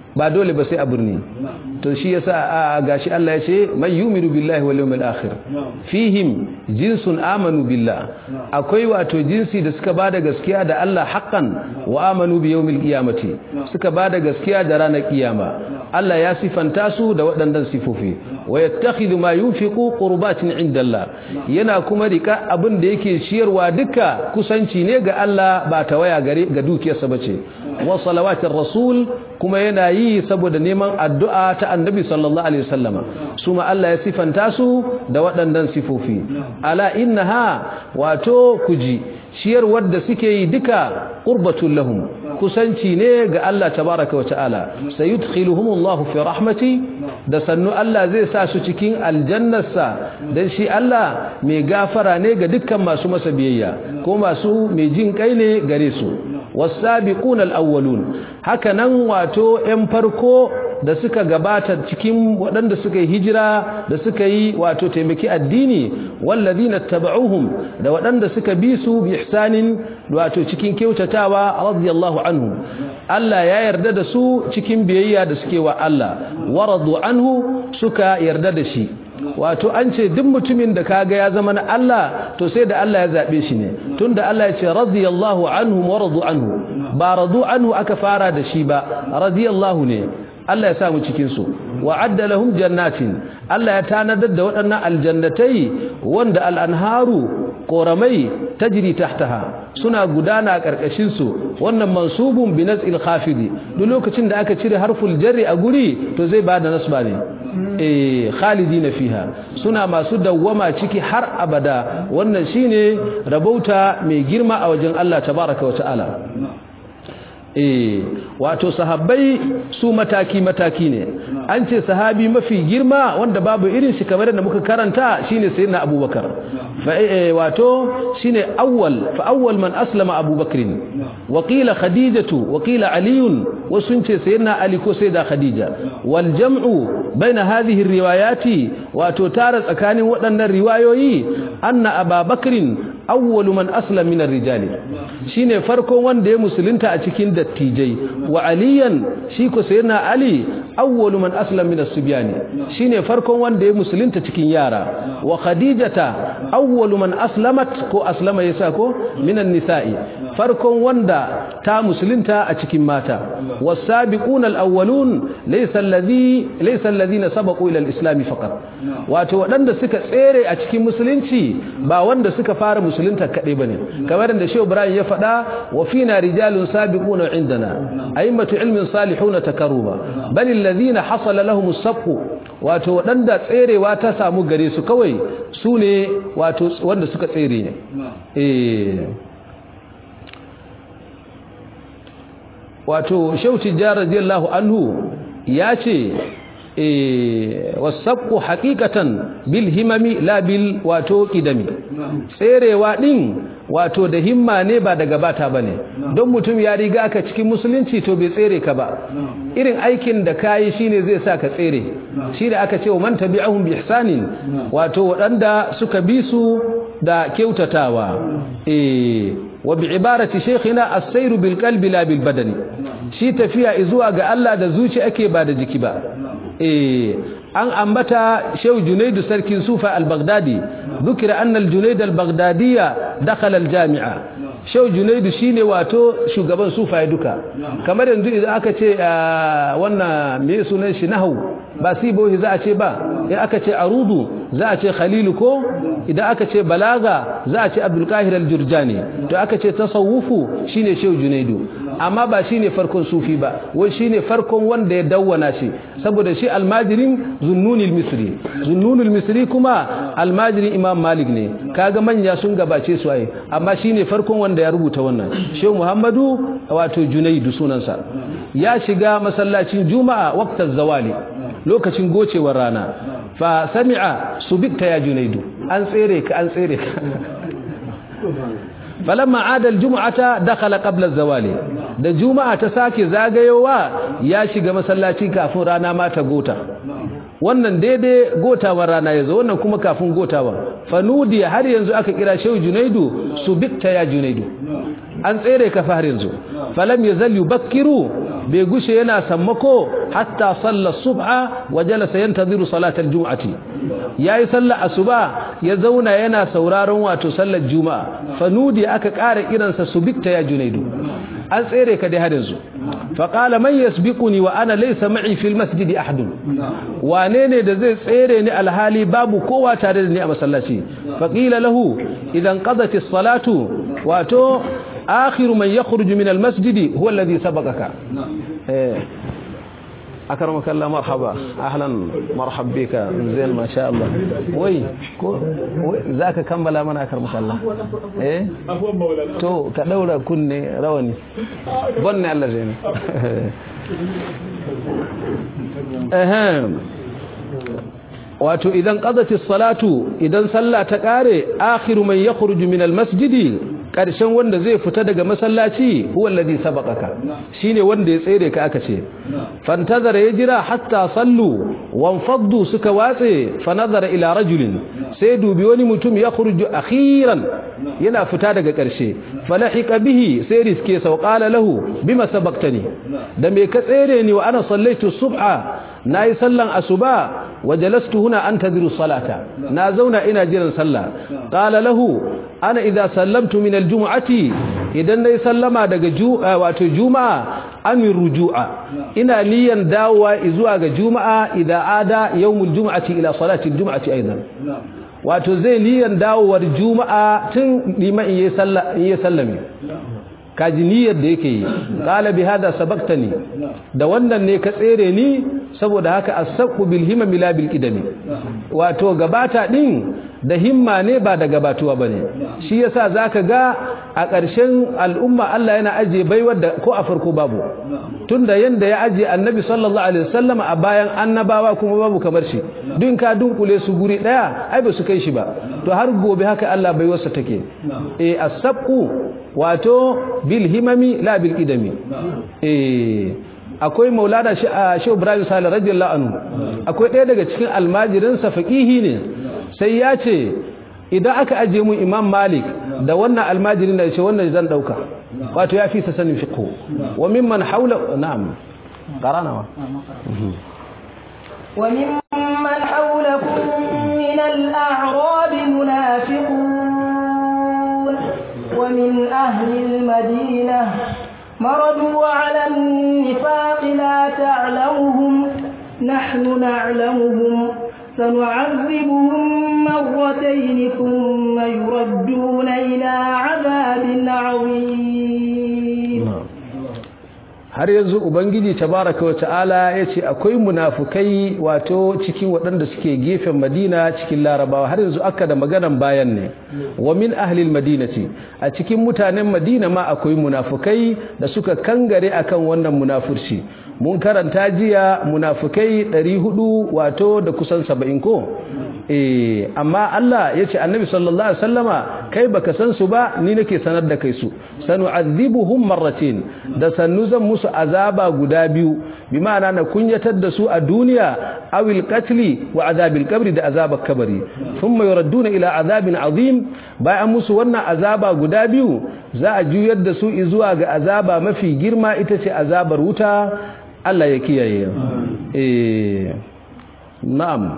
ba dole ba sai a birni to shi yasa a gashi Allah ya ce man yu'minu billahi wal yawmil akhir fihim jinsun amanu billah akwai wato jinsi da suka bada gaskiya da Allah haqqan wa amanu bi yawmil qiyamati suka bada gaskiya da ranar kiyama Allah ya sifanta su da waɗannan sifofi wa yattakhidhu ma yunfiqu qurbatin inda Allah yana kuma rika abin da yake ciyarwa duka kusanci ne ga Allah ba ta waya gare ga dukiyarsa bace wa salawatir rasul kuma yana yi saboda neman addu'a ta annabi sallallahu alaihi wasallama su ma Allah ya sifanta su da waɗannan sifofi ala innaha wato kuji ciyarwar da suke yi duka qurbatul lahum kusanci ne ga Allah tabaraka wa ta'ala sayudkhiluhumullahu fi rahmati da sannu Allah zai sa su cikin aljannarsa dan shi Allah mai gafara ne ga dukkan masu masa biyayya ko masu mai jin kai ne gare su wasabiquna alawwalun haka nan wato 'yan farko da suka gabata cikin waɗanda suka yi hijira da suka yi wato taimaki addini wallazina tabauhum da waɗanda suka bi su bi ihsanin wato cikin kyautatawa radiyallahu anhu Allah ya yarda da su cikin biyayya da suke wa Allah waradu anhu suka yarda da shi wato an ce duk mutumin da kaga ya zama na Allah to sai da Allah ya zabe shi ne tunda Allah ya ce radiyallahu anhum wa radu anhu ba radu anhu aka fara da shi ba radiyallahu ne Allah ya sa mu cikin su wa adda lahum jannatin Allah ya tanadar da waɗannan aljannatai wanda al-anharu koramai tajri tahtaha suna gudana a karkashin su wannan mansubun bi naz'il khafidi duk lokacin da aka cire harful jarri a guri to zai bada nasba ne eh khalidina fiha suna masu dawwama ciki har abada wannan shine rabauta mai girma a wajen Allah tabaraka wa ta'ala eh wato sahabbai su mataki mataki ne an ce sahabi mafi girma wanda babu irin shi kamar da muka karanta shine sayyidina abubakar fa wato shine awwal fa awwal man aslama abubakar wa qila khadijatu wa qila ali wa sun ce sayyidina ali ko sayyida khadija wal jam'u baina hadhihi riwayati wato tara tsakanin waɗannan riwayoyi anna ababakrin awwalu man aslama min ar-rijali shine farkon wanda ya musulunta a cikin dattijai wa aliyan shi ko sayyidina ali awwalu man aslama min as-subyani shine farkon wanda ya musulunta cikin yara wa khadijata awwalu man aslamat ko aslama yasa ko min an-nisa'i farkon wanda ta musulunta a cikin mata was-sabiquna al-awwalun laysa alladhi laysa alladhina sabaqu ila al-islam faqat wato wadanda suka tsere a cikin musulunci ba wanda suka fara musulunta kadai bane kamar da Shehu Ibrahim ya faɗa wa fina rijalun sabiquna indana a'immatu ilmin salihuna takaruba bal alladhina hasala lahum as-sabq wato wadanda tserewa ta samu gare su kawai su ne wato wanda suka tsere ne eh wato Shehu Tijjar radiyallahu anhu ya ce wasabku haqiqatan bil himami la bil wato kidami tserewa din wato da himma ne ba daga bata bane don mutum ya riga ka cikin musulunci to bai tsere ka ba irin aikin da kayi shine zai sa ka tsere shi da aka ce man tabi'ahum bi ihsanin wato wadanda suka bi su da kyautatawa eh wa bi ibarati shaykhina as-sayru bil qalbi la bil badani shi tafiya zuwa ga Allah da zuci ake ba da jiki ba eh an ambata shehu junaidu sarkin sufa al-baghdadi dhukira anna al-junayd al-baghdadiyya dakhala al-jami'a shehu junaidu shine wato shugaban sufa duka kamar yanzu idan aka ce wannan me sunan shi nahwu ba sibohi za a ce ba in aka ce arudu za a ce khalilu ko idan aka ce balaga za a ce abdul qahir al-jurjani to aka ce tasawufu shine shehu junaidu amma ba shine farkon sufi ba wai shine farkon wanda ya dawwana shi saboda shi almajirin zunnunil misri zunnunil misri kuma almajirin imam malik ne kaga manya sun gabace su ai amma shine farkon wanda ya rubuta wannan shehu muhammadu wato junaidu sunansa ya shiga masallacin juma'a waqtaz zawali lokacin gocewar rana fa sami'a subikta ya junaidu an tsere ka an tsere ka falamma adal jum'ata dakhala qabla az-zawali da juma'a ta sake zagayowa ya shiga masallaci kafin rana ma ta gota wannan daidai gotawar rana yazo wannan kuma kafin gotawa fanudi har yanzu aka kira shehu junaidu subikta ya junaidu an tsere ka fa har yanzu falam yazal yubakkiru bai gushe yana sammako hatta sallar subha wa jalasa yantadhiru salatal jum'ati yayi sallar asuba ya zauna yana sauraron wato sallar juma'a fanudi aka ƙara kiransa subikta ya junaidu an tsere ka dai hadin su fa qala man yasbiquni wa ana laysa ma'i fil masjidi ahadun wane ne da zai tsere ni alhali babu kowa tare da ni a masallaci fa qila lahu idan qadat as-salatu wato akhiru man yakhruju min al-masjid huwa alladhi sabaqaka eh أكرمك الله مرحبا أهلا مرحب بك زين ما شاء الله وي ذاك كم بلا من أكرمك الله إيه تو كدولة كني رواني بني الله زين أهم wato idan qadati salatu idan sallah ta kare akhiru man yakhruju min almasjidi karshen wanda zai fita daga masallaci huwa alladhi sabaqaka shine wanda ya tsere ka aka ce fantazara ya jira hatta sallu wanfaddu suka watse fanazara ila rajulin sai dubi wani mutum ya khurju akhiran yana fita daga karshe falahiqa bihi sai riske sau qala lahu bima sabaqtani da me ka tsere ni wa ana sallaitu subha nayi sallan asuba وجلست هنا أنتظر الصلاة نازونا إنا جيرا صلى قال له أنا إذا سلمت من الجمعة إذا يسلم دق جو واتو جمعة أم الرجوع إنا ليا داوى إزواج جمعة إذا عاد يوم الجمعة إلى صلاة الجمعة أيضا wato zai liyan dawowar juma'a tun liman iya sallame kaji niyyar da yake yi qala bi hada sabaqtani da wannan ne ka tsere ni saboda haka as-sabqu bil himmi la bil qidami wato gabata din da himma ne ba da gabatuwa bane shi yasa zaka ga a ƙarshen al'umma Allah yana aje baiwar da ko a farko babu tunda yanda ya aje annabi sallallahu alaihi wasallam a bayan annabawa kuma babu kamar shi duk ka dunkule su guri daya ai ba su kai shi ba to har gobe haka Allah baiwarsa take eh as-sabqu wato bil himami la bil qidami eh akwai maulana shi Ibrahim Salih radiyallahu anhu akwai ɗaya daga cikin almajirinsa faqihi ne sai ya ce idan aka aje mu Imam Malik da wannan almajirin da ce wannan zan dauka wato ya fi sa sanin fiqh wa mimman haula na'am qarana wa وممن حولكم من الأعراب منافقون ومن أهل المدينة مردوا على النفاق لا تعلمهم نحن نعلمهم سنعذبهم مرتين ثم يردون إلى عذاب عظيم har yanzu ubangiji tabaraka wa ta'ala yace akwai munafukai wato cikin waɗanda suke gefen Madina cikin Larabawa har yanzu aka da maganan bayan ne wa min ahli almadinati a cikin mutanen Madina ma akwai munafukai da suka kangare akan wannan munafurci mun karanta jiya munafukai 400 wato da kusan 70 ko eh amma Allah yace annabi sallallahu alaihi wasallama kai baka san su ba ni nake sanar da kai su sanu'adhibuhum marratin da sannu zan musu azaba guda biyu bi ma'ana na kunyatar da su a duniya awil qatli wa azabil qabri da azabar kabari thumma yuradduna ila azabin azim bayan musu wannan azaba guda biyu za a juyar da su zuwa ga azaba mafi girma ita ce azabar wuta Allah ya kiyaye eh na'am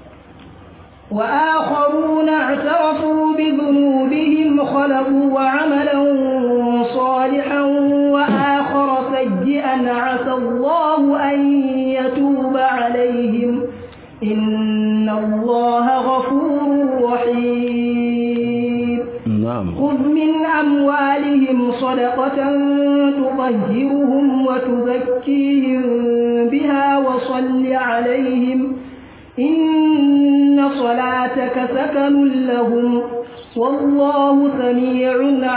وآخرون اعترفوا بذنوبهم خلقوا عملا صالحا وآخر سيئا عسى الله أن يتوب عليهم إن الله غفور رحيم نعم خذ من أموالهم صدقة تطهرهم وتزكيهم بها وصل عليهم إن صلاتك سكن لهم والله سميع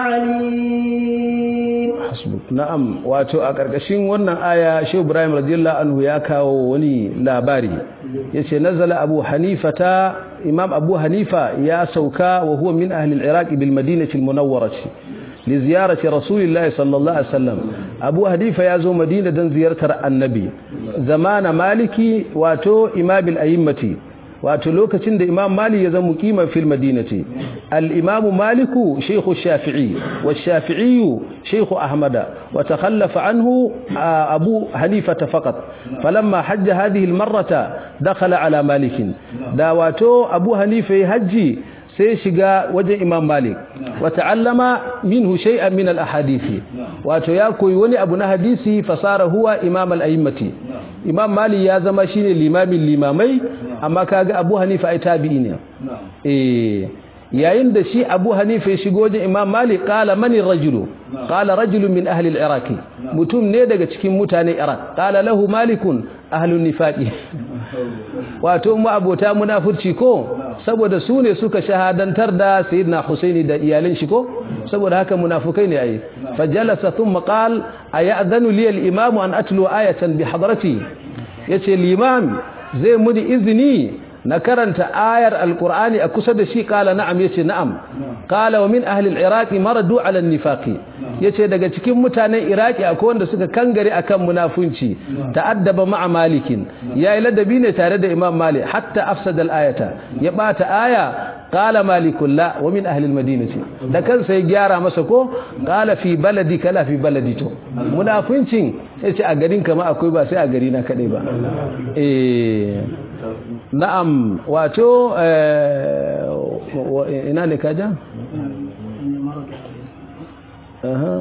عليم hasbuk na'am wato a ƙarƙashin wannan aya Shehu Ibrahim radiyallahu anhu ya kawo wani labari yace nazala Abu Hanifata Imam Abu Hanifa ya sauka wa huwa min ahli al-Iraq bil Madinati al-Munawwarah li ziyarati Rasulillahi sallallahu alaihi wasallam Abu Hanifa ya zo Madina dan ziyartar Annabi zamana Maliki wato Imam al-A'immati wato lokacin da imam mali ya zama muqiman fil madinati al imam maliku shaykh shafi'i wa shafi'i shaykh ahmada wa takhallafa anhu abu hanifa faqat falamma hajja hadhihi al marrata dakhala ala malik da wato abu hanifa hajji sai shiga wajen imam malik wa ta'allama minhu shay'an min al ahadithi wato ya koyi wani abu na hadisi fasara huwa imam al a'immati imam mali ya zama shine limamin limamai amma kaga abu hanifa ai tabi'i ne eh yayin da shi abu hanifa ya shigo wajen imam mali qala mani rajulu qala rajulun min ahli al-iraq mutum ne daga cikin mutanen iraq qala lahu malikun ahlun nifaqi wato mu abota munafurci ko saboda su ne suka shahadantar da sayyidina husaini da iyalin shi ko saboda haka munafukai ne ai fajalasa thumma qal ayadhanu li al-imam an atlu ayatan bi hadrati yace limam zai muni izini na karanta ayar alqur'ani a kusa da shi kala na'am yace na'am kala wa min ahli al-iraq maradu ala an-nifaqi yace daga cikin mutanen iraki akwai wanda suka kangare akan munafunci ta'addaba ma'a malikin yayi ladabi ne tare da imam malik hatta afsada al-ayata ya bata aya qala malikul la wa min ahli al-madinati da kansa ya gyara masa ko qala fi baladi kala fi baladi to munafincin yace a garin kama akwai ba sai a gari na kadai ba eh na'am wato ina ne kaja aha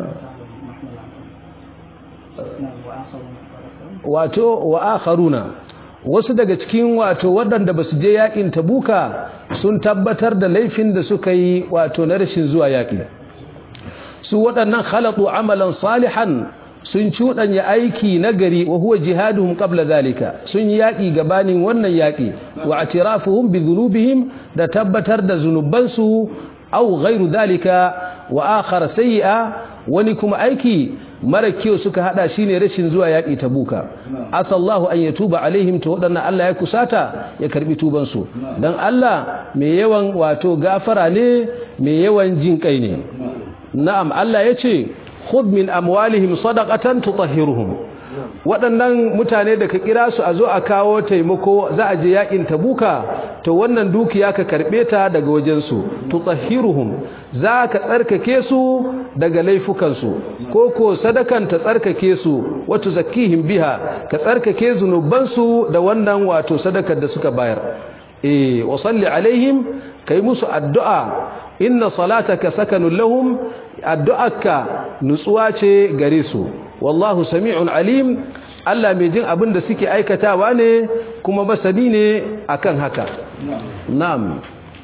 wato wa akharuna wasu daga cikin wato waɗanda ba su je yakin tabuka sun tabbatar da laifin da suka yi wato na rashin zuwa yaƙi su waɗannan khalatu amalan salihan sun cuɗanya aiki na gari wa huwa jihaduhum qabla zalika sun yi yaƙi gabanin wannan yaƙi wa atirafuhum bi dhunubihim da tabbatar da zunubansu aw ghairu zalika wa akhar sayyi'a wani kuma aiki mara kyau suka hada shine rashin zuwa yaƙi tabuka asallahu an yatuba alaihim to wadannan Allah ya kusata ya karbi tuban su dan Allah mai yawan wato gafara ne mai yawan jin kai ne na'am Allah yace khudh min amwalihim sadaqatan tutahhiruhum waɗannan mutane da ka kira su a zo a kawo taimako za a je yakin tabuka to wannan dukiya ka karbe ta daga wajen su tutahhiruhum za ka tsarkake su daga laifukan su ko ko sadakan ta tsarkake su wato zakihim biha ka tsarkake zunuban su da wannan wato sadakar da suka bayar eh wa salli alaihim kai musu addu'a inna salataka sakanun lahum addu'arka nutsuwa ce gare su wallahu sami'un alim Allah mai jin abin da suke aikatawa ne kuma masani ne akan haka na'am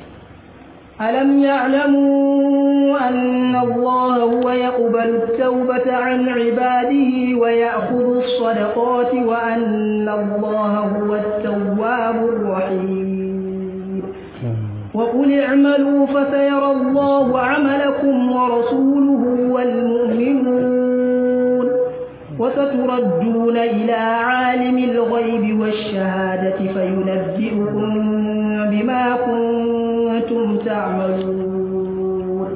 ألم يعلموا أن الله هو يقبل التوبة عن عباده ويأخذ الصدقات وأن الله هو التواب الرحيم وقل اعملوا فسيرى الله عملكم ورسوله والمؤمنون وستردون إلى عالم الغيب والشهادة فينبئكم بما كنتم تعملون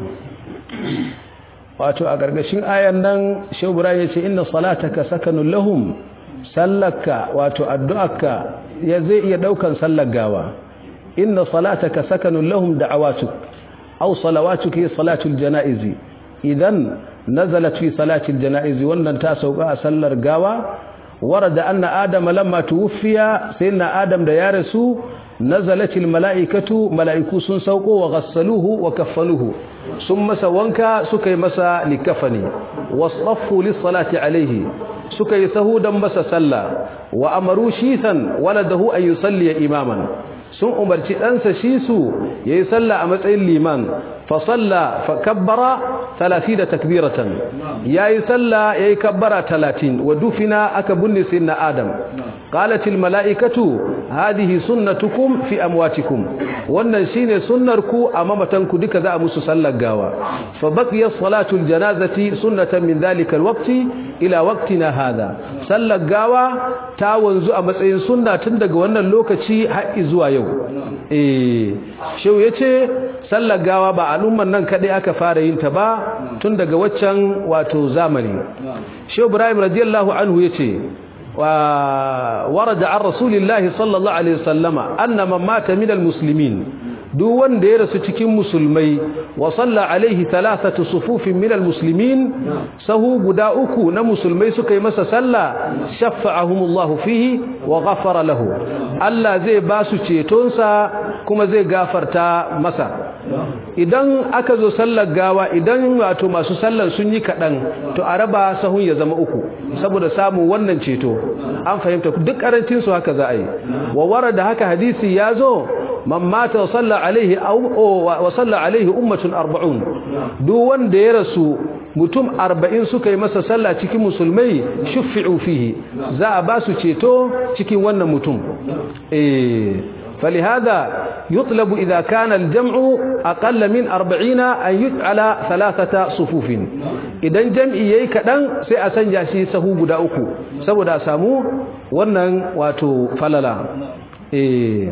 wato a gargashin ayan nan shebura ya ce inna salataka sakanun lahum sallaka wato addu'arka ya zai iya daukan sallar gawa inna salataka sakanun lahum da'awatuk aw salawatuka hi salatul janaizi idan nazalat fi salatil janaizi wannan ta sauka a sallar gawa warada anna adama lamma tuwfiya sayyidina adam da ya rasu nazalatil malaikatu malaiku sun sauko wa ghassaluhu wa kaffanuhu sun masa wanka suka yi masa likafani wasaffu lis salati alaihi suka yi sahudan masa sallah wa amaru shisan waladahu an yusalli imaman sun umarci ɗansa shi su ya yi sallah a matsayin liman fa salla fa kabbara da takbiratan ya yi sallah ya yi kabbara talatin wa dufina aka bunne sai na adam qalatil mala'ikatu hadihi sunnatukum fi amwatikum wannan shine sunnar ku a mamatanku duka za a musu sallar gawa fa baqiya salatul janazati sunnatan min dhalika alwaqti ila waqtina hadha sallar gawa ta wanzu a matsayin sunna tun daga wannan lokaci har zuwa yau eh shehu yace sallar gawa ba al'umman nan kadai aka fara yin ta ba tun daga waccan wato zamani shehu ibrahim radiyallahu anhu yace ورد عن رسول الله صلى الله عليه وسلم أن من مات من المسلمين duk wanda ya rasu cikin musulmai wa salla alaihi thalathatu sufufin minal muslimin sahu guda uku na musulmai suka yi masa salla shaffa'ahumullahu fihi wa ghafara lahu Allah zai ba su cetonsa kuma zai gafarta masa idan aka zo sallar gawa idan wato masu sallar sun yi kaɗan to a raba sahun ya zama uku saboda samun wannan ceto an fahimta duk karancin su haka za a yi wa warada haka hadisi ya zo man mata wa salla alaihi wa salla alaihi ummatun arba'un duk wanda ya rasu mutum arba'in suka yi masa sallah cikin musulmai shuffi'u fihi za a ba su ceto cikin wannan mutum eh فلهذا يطلب إذا كان الجمع أقل من أربعين أن يجعل ثلاثة صفوف إذا الجمع يكدن سيأسنجا شي سهو قد أكو سهو دا سامو ونن واتو فللا إيه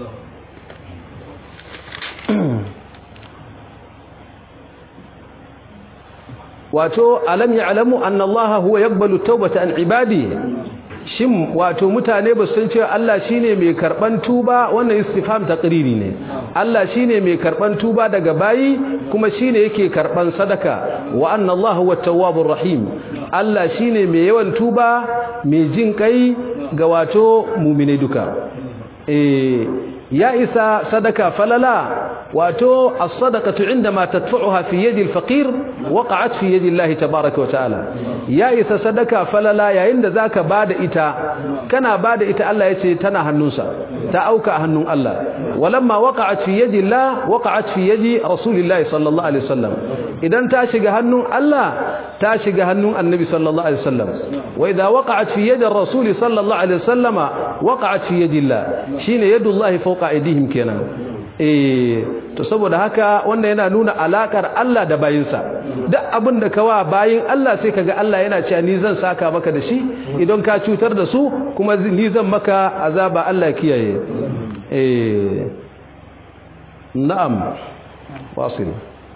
wato alam ya'lamu anna Allah huwa yaqbalu tawbata an ibadi shin wato mutane ba san cewa Allah shine mai karban tuba wannan istifham taqriri ne Allah shine mai karban tuba daga bayi kuma shine yake karban sadaka wa anna Allah huwa tawwabur rahim Allah shine mai yawan tuba mai jin kai ga wato mu'mine duka eh ya isa sadaka falala wato as-sadaqatu indama tadfa'uha fi yadi al-faqir waqa'at fi yadi Allah tabaaraka wa ta'ala ya isa sadaka falala yayin da zaka bada ita kana bada ita Allah yace tana hannunsa ta auka a hannun Allah walamma waqa'at fi yadi Allah waqa'at fi yadi Rasulillah sallallahu alaihi wasallam idan ta shiga hannun Allah ta shiga hannun Annabi sallallahu alaihi wasallam wa idha waqa'at fi yadi Rasul sallallahu alaihi wasallama waqa'at fi yadi Allah shine yadullahi fawqa aydihim kenan eh to saboda haka wanda yana nuna alakar Allah da bayinsa duk abin da kawa bayin Allah sai kaga Allah yana cewa ni zan saka maka da shi idan ka cutar da su kuma ni zan maka azaba Allah kiyaye eh na'am wasil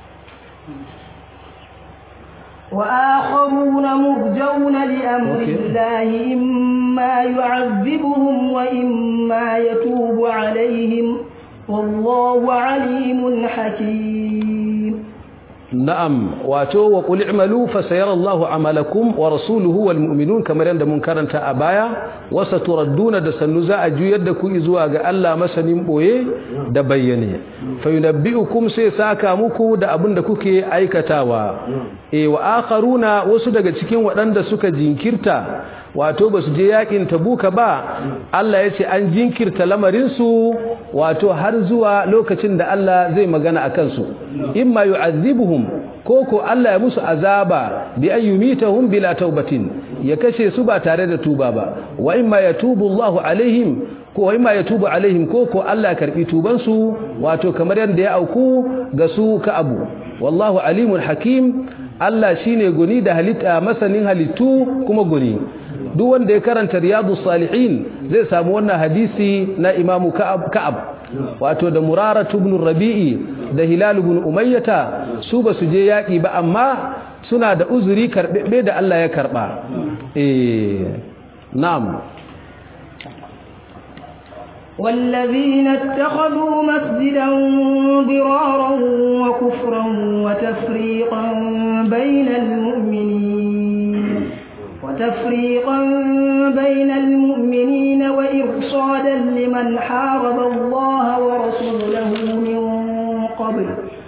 وآخرون مرجون لأمر الله إما يعذبهم وإما يتوب عليهم والله عليم حكيم نعم واتو وقل اعملوا فسيرى الله عملكم ورسوله والمؤمنون كما يند منكرنتا ابايا وستردون da sannu za a juyar da ku zuwa ga Allah masanin boye da bayyane fayunabbiukum sai saka muku da abin da kuke aikatawa eh wa akharuna wasu daga cikin waɗanda suka jinkirta wato ba su je yakin tabuka ba Allah ya ce an jinkirta lamarinsu wato har zuwa lokacin da Allah zai magana a kansu imma yu'azzibuhum ko ko Allah ya musu azaba bi an yumitahum bila taubatin ya kashe su ba tare da tuba ba wa imma yatubu Allahu alaihim ko wa imma yatubu alaihim ko ko Allah ya karbi tuban su wato kamar yadda ya auku ga su ka abu wallahu alimul hakim Allah shine guni da halitta masanin halittu kuma guni duk wanda ya karanta riyadu salihin zai samu wannan hadisi na imamu ka'ab ka'ab wato da muraratu ibn rabi'i da hilal ibn umayyata su ba su je yaki ba amma suna da uzuri karbebe da Allah ya karba eh na'am والذين اتخذوا مسجدا ضرارا وكفرا وتفريقا بين المؤمنين وتفريقا بين المؤمنين وإرصادا لمن حارب الله ورسوله من قبل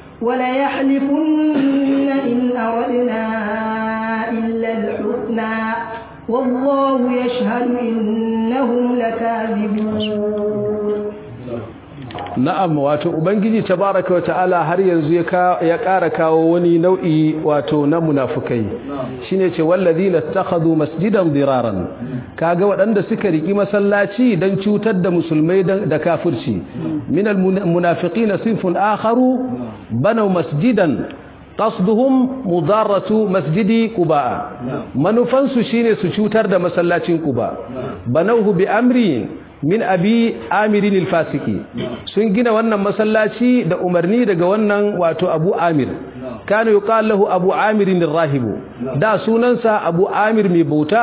وليحلفن إن أردنا إلا الحسنى والله يشهد إنهم لكاذبون na'am wato ubangiji tabaraka wata'ala har yanzu ya ƙara kawo wani nau'i wato na munafukai shine ce wallazina takhadhu masjidan diraran kaga waɗanda suka riki masallaci dan cutar da musulmai da kafirci minal munafiqina sinfun akharu banaw masjidan qasduhum mudarratu masjidi quba manufansu shine su cutar da masallacin quba banawhu bi amri min abi amirin alfasiki sun gina wannan masallaci da umarni daga wannan wato abu amir kana yuqal lahu abu amirin rahibu da sunansa abu amir mai bauta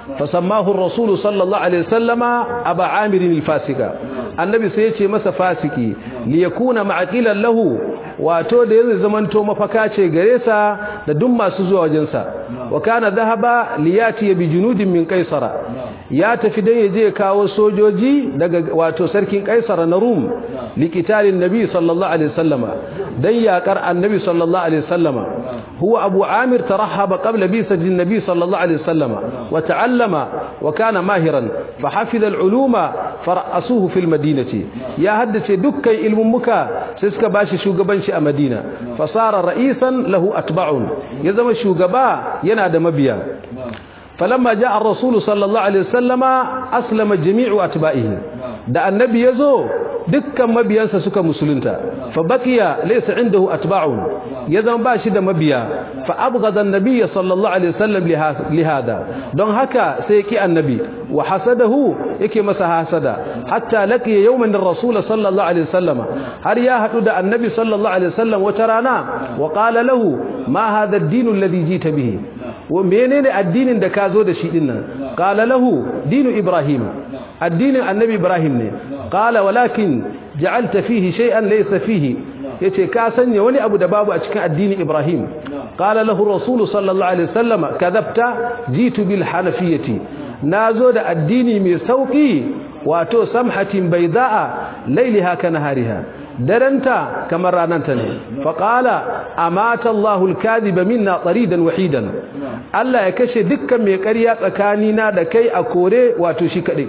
fasammahu ar-rasul sallallahu alaihi wasallama aba amir al-fasika annabi sai ya ce masa fasiki li yakuna ma'aqilan lahu wato da yanzu zamanto mafaka ce gare sa da duk masu zuwa wajen sa wa kana dhahaba liyati bi junudin min qaisara ya tafi dan yaje kawo sojoji daga wato sarkin qaisara na rum liqitalin nabi sallallahu alaihi wasallama dan yakar annabi sallallahu alaihi wasallama huwa abu amir tarahaba qabla bisati nabi sallallahu alaihi wasallama wa ta'allama wa kana mahiran fa hafiza al-uluma fara'asuhu fil madinati ya haddace dukkan ilmun muka sai suka bashi shugabanci a madina fasara ra'isan lahu atba'un ya zama shugaba yana da mabiya falamma ja'a ar-rasul sallallahu alaihi wasallama aslama jami'u atba'ihi da annabi yazo dukkan mabiyansa suka musulunta fa baqiya laysa indahu atba'un ya zama bashi da mabiya fa abghada an-nabiy sallallahu alaihi wasallam li hada don haka sai ki annabi wa hasadahu yake masa hasada hatta laqiya yawman ar-rasul sallallahu alaihi wasallama har ya hadu da annabi sallallahu alaihi wasallam wata rana wa qala lahu ma hadha ad-din alladhi jita bihi wa menene addinin da ka zo da shi dinnan qala lahu dinu ibrahim addinin annabi ibrahim ne qala walakin ja'alta fihi shay'an laysa fihi yace ka sanya wani abu da babu a cikin addinin ibrahim qala lahu rasul sallallahu alaihi wasallam kadhabta jitu bil hanafiyati nazo da addini mai sauki wato samhatin bayda'a layliha kanahariha daranta kamar rananta ne faqala amata Allahu al-kadhiba minna taridan wahidan Allah ya kashe dukkan mai ƙarya tsakanina da kai a kore wato shi kadai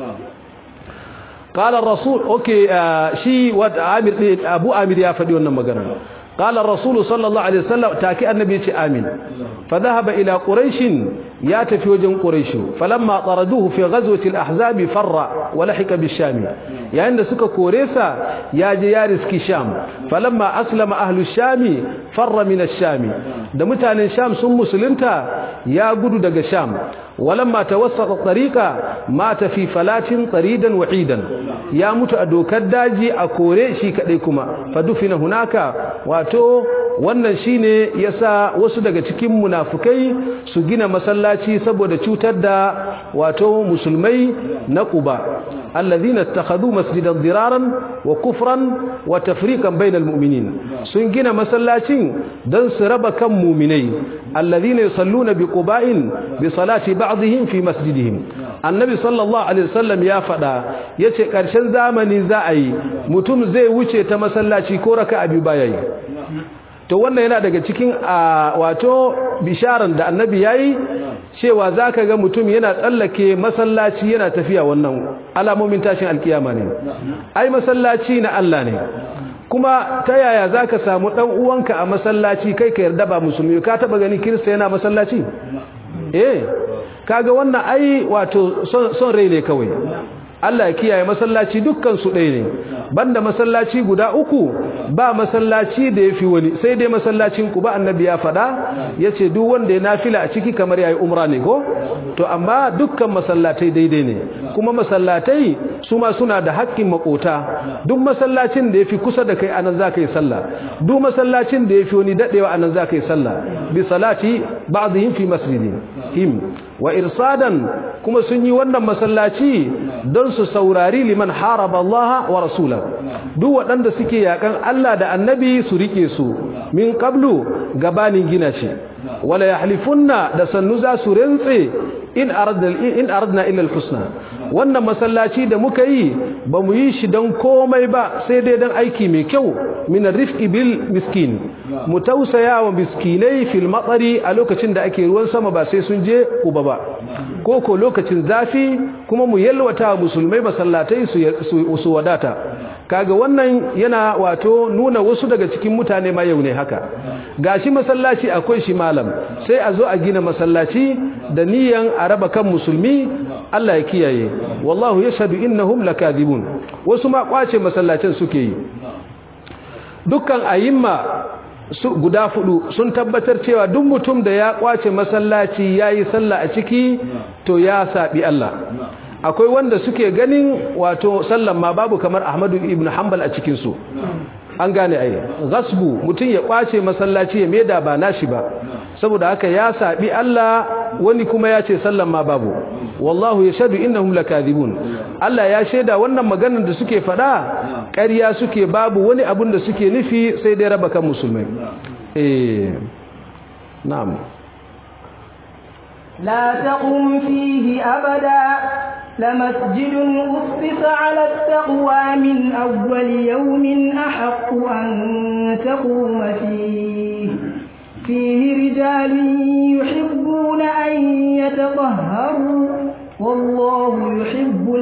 قال الرسول اوكي شي ود عامر ابو عامر يا فدي wannan magana قال الرسول صلى الله عليه وسلم تاكي النبي يتي امين فذهب الى قريش يا تفي وجن قريش فلما طردوه في غزوه الاحزاب فر ولحق بالشام يعني da suka kore sa ya je ya riski sham falamma aslama ahlu sham farra min ash-sham da mutanen sham sun musulunta ya gudu daga sham ولما توسط الطريق مات في فلات طريدا وحيدا يا متو a dokar daji a kore shi kadai kuma fadufina hunaka wato wannan shine yasa wasu daga cikin munafukai su gina masallaci saboda cutar da wato musulmai na Quba alladhina ittakhadhu masjidan diraran wa kufran wa tafriqan bainal mu'minin sun gina masallacin dan su raba kan mu'minai alladhina yusalluna bi quba'in bi salati ba'dihim fi masjidihim annabi sallallahu alaihi wasallam ya fada yace karshen zamani za a yi mutum zai wuce ta masallaci ko raka'a biyu baya yi to wannan yana daga cikin wato bisharan da annabi yayi cewa zaka ga mutum yana tsallake masallaci yana tafiya wannan alamomin tashin alkiyama ne ai masallaci na Allah ne kuma ta yaya zaka samu dan uwanka a masallaci kai ka yarda ba musulmi ka taba gani kirista yana masallaci eh kaga wannan ai wato son rai ne kawai Allah ya kiyaye masallaci dukkan su ɗaya ne banda masallaci guda uku ba masallaci da yafi wani sai dai masallacin ku ba annabi ya faɗa yace duk wanda ya nafila a ciki kamar yayi umra ne ko to amma dukkan masallatai daidai ne kuma masallatai su ma suna da haƙƙin makota duk masallacin da yafi kusa da kai anan zaka yi sallah duk masallacin da yafi wani dadewa anan zaka yi sallah bi salati ba'dihim fi masjidin him wa irsadan kuma sun yi wannan masallaci don su saurari liman haraba Allah wa rasula duk waɗanda suke yakan Allah da annabi su rike su min qablu gabanin gina shi wala yahlifunna da sannu za su rantse in aradna in aradna illa alhusna wannan masallaci da muka yi ba mu yi shi don komai ba sai dai don aiki mai kyau min rifqi bil miskin mu tausaya wa miskinai fil matsari a lokacin da ake ruwan sama ba sai sun je uba ba ko ko lokacin zafi kuma mu yalwata musulmai masallatai su wadata kaga wannan yana wato nuna wasu daga cikin mutane ma yau ne haka gashi masallaci akwai shi malam sai a zo a gina masallaci da niyan a raba kan musulmi Allah ya kiyaye wallahu yashhadu innahum lakadibun wasu ma kwace masallacin suke yi dukkan ayimma su guda fudu sun tabbatar cewa duk mutum da ya kwace masallaci yayi sallah a ciki to ya sabi Allah akwai wanda suke ganin wato sallan ma babu kamar Ahmadu ibn Hanbal a cikin su an gane ai gasbu mutum ya kwace masallaci ya maida ba nashi ba saboda haka ya sabi Allah wani kuma ya ce sallan ma babu wallahu yashhadu innahum lakadibun Allah ya shaida wannan maganar da suke faɗa ƙarya suke babu wani abun da suke nufi sai dai raba kan musulmai eh na'am لا تقم فيه أبدا لمسجد أسس على التقوى من أول يوم أحق أن تقوم فيه فيه رجال يحبون أن يتطهروا والله يحب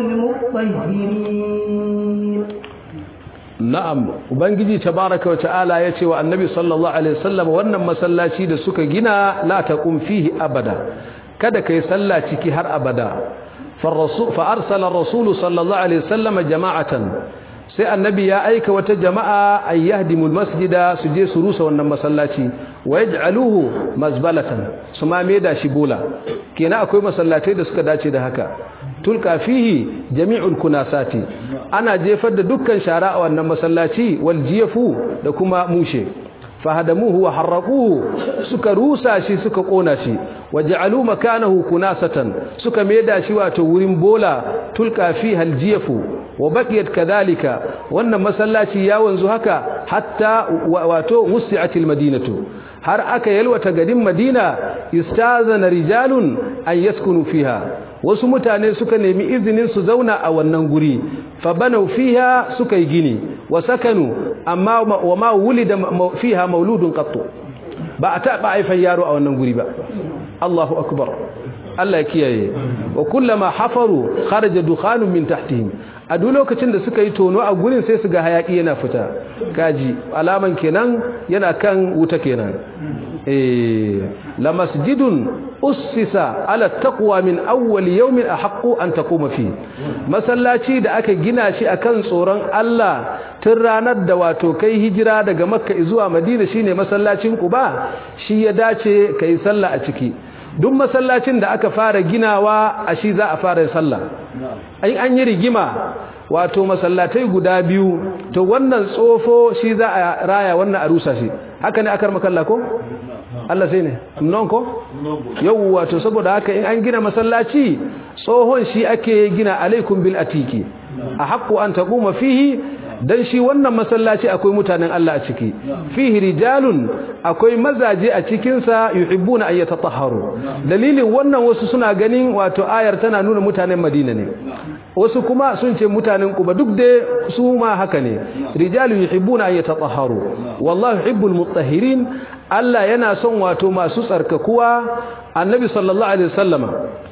المطهرين na'am ubangiji tabaraka wa ta'ala yace wa annabi sallallahu alaihi wasallam wannan masallaci da suka gina la taqum fihi abada kada kai sallah ciki har abada فالرسول فارسل الرسول صلى الله عليه وسلم جماعه sai annabi ya aika wata jama'a ay yahdimul masjida su je su rusa wannan masallaci wa yaj'aluhu mazbalatan su ma da shi bola kenan akwai masallatai da suka dace da haka tulka fihi jami'ul kunasati ana jefar da dukkan shara a wannan masallaci wal jiyafu da kuma mushe fahadamuhu wa harraquhu suka rusa shi suka kona shi waja'alu makanahu kunasatan suka maida shi wato wurin bola tulka fiha aljiyafu wa baqiyat kadhalika wannan masallaci ya wanzu haka hatta wato wusi'at almadinatu har aka yalwata garin madina istazana rijalun an yaskunu fiha wasu mutane suka nemi izinin su zauna a wannan guri fa banau fiha suka yi gini wa sakanu amma wa ma wulida fiha mauludun qattu ba a taɓa haifan yaro a wannan guri ba Allahu akbar Allah ya kiyaye wa kullama hafaru kharaja dukhanun min tahtihim a duk lokacin da suka yi tono a gurin sai su ga hayaki yana fita kaji alaman kenan yana kan wuta kenan eh la masjidun ussisa ala taqwa min awwal yawmin ahqqu an taquma fi masallaci da aka gina shi akan tsoron Allah tun ranar da wato kai hijira daga makka zuwa madina shine masallacin quba shi ya dace kai sallah a ciki duk masallacin da aka fara ginawa a shi za a fara sallah ai an yi rigima wato masallatai guda biyu to wannan tsofo shi za a raya wannan a rusa shi haka ne akar makalla ko Allah sai ne non ko yau wato saboda haka in an gina masallaci tsohon shi ake gina alaikum bil atiki a haqqu an taquma fihi dan shi wannan masallaci akwai mutanen Allah a ciki fihi rijalun akwai mazaje a cikin sa yuhibbuna an yatatahharu dalilin wannan wasu suna ganin wato ayar tana nuna mutanen Madina ne wasu kuma sun ce mutanen Quba duk da su ma haka ne rijalun yuhibbuna an yatatahharu wallahu yuhibbul mutahhirin Allah yana son wato masu tsarkakuwa annabi sallallahu alaihi wasallama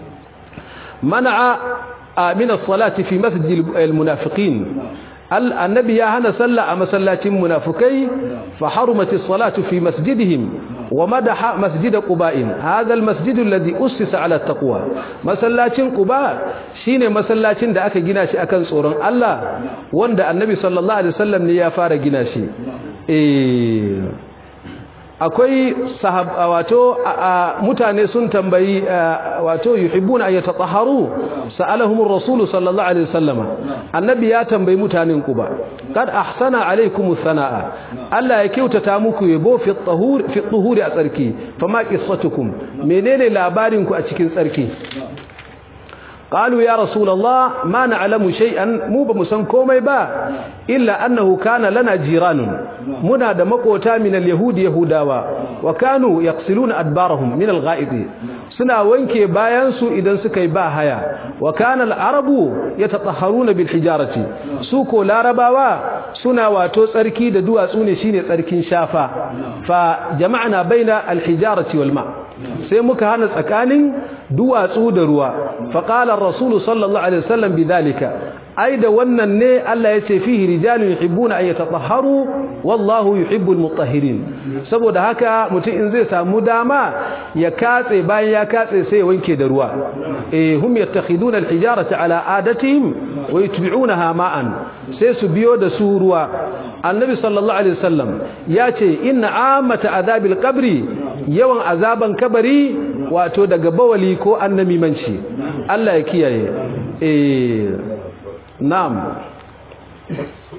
man'a min as-salati fi masjid al-munafiqin النبي يا هنا صلى مسلات منافقي فحرمت الصلاة في مسجدهم ومدح مسجد قباء هذا المسجد الذي أسس على التقوى مسلات قباء شين مسلات da aka gina shi akan tsoron Allah wanda annabi sallallahu alaihi wasallam ne ya fara gina shi eh akwai sahaba wato mutane sun tambayi wato yuhibbuna an yatatahharu sa'alahum ar-rasul sallallahu alaihi wasallama annabi ya tambayi mutanen ku ba kad ahsana alaikum sanaa Allah ya kyautata muku yabo fi tahur fi tuhuri a tsarki fama qissatukum menene labarin ku a cikin tsarki قالوا يا رسول الله ما نعلم شيئا مو بمسان komai ba illa annahu kana lana jiranun muna da makota min alyahud yahudawa wa kanu yaqsiluna adbarahum min algha'id suna wanke bayan su idan suka yi ba haya wa kana alarabu yatatahharuna bil hijarati su ko larabawa suna wato tsarki da duwatsu ne shine tsarkin shafa fa jama'na baina alhijarati wal ma' sai muka hana tsakanin duwatsu da ruwa faqala ar-rasul sallallahu alaihi wasallam bidhalika ai da wannan ne Allah ya ce fihi rijalun yuhibbuna an yatatahharu wallahu yuhibbul mutahhirin saboda haka mutum in zai samu dama ya katse bayan ya katse sai ya wanke da ruwa eh hum yattakhiduna al-hijarata ala adatihim wa yutbi'unaha ma'an sai su biyo da su ruwa annabi sallallahu alaihi wasallam ya ce inna amata azabil qabri yawan azaban kabari wato daga bawali ko annamimanci Allah ya kiyaye eh na'am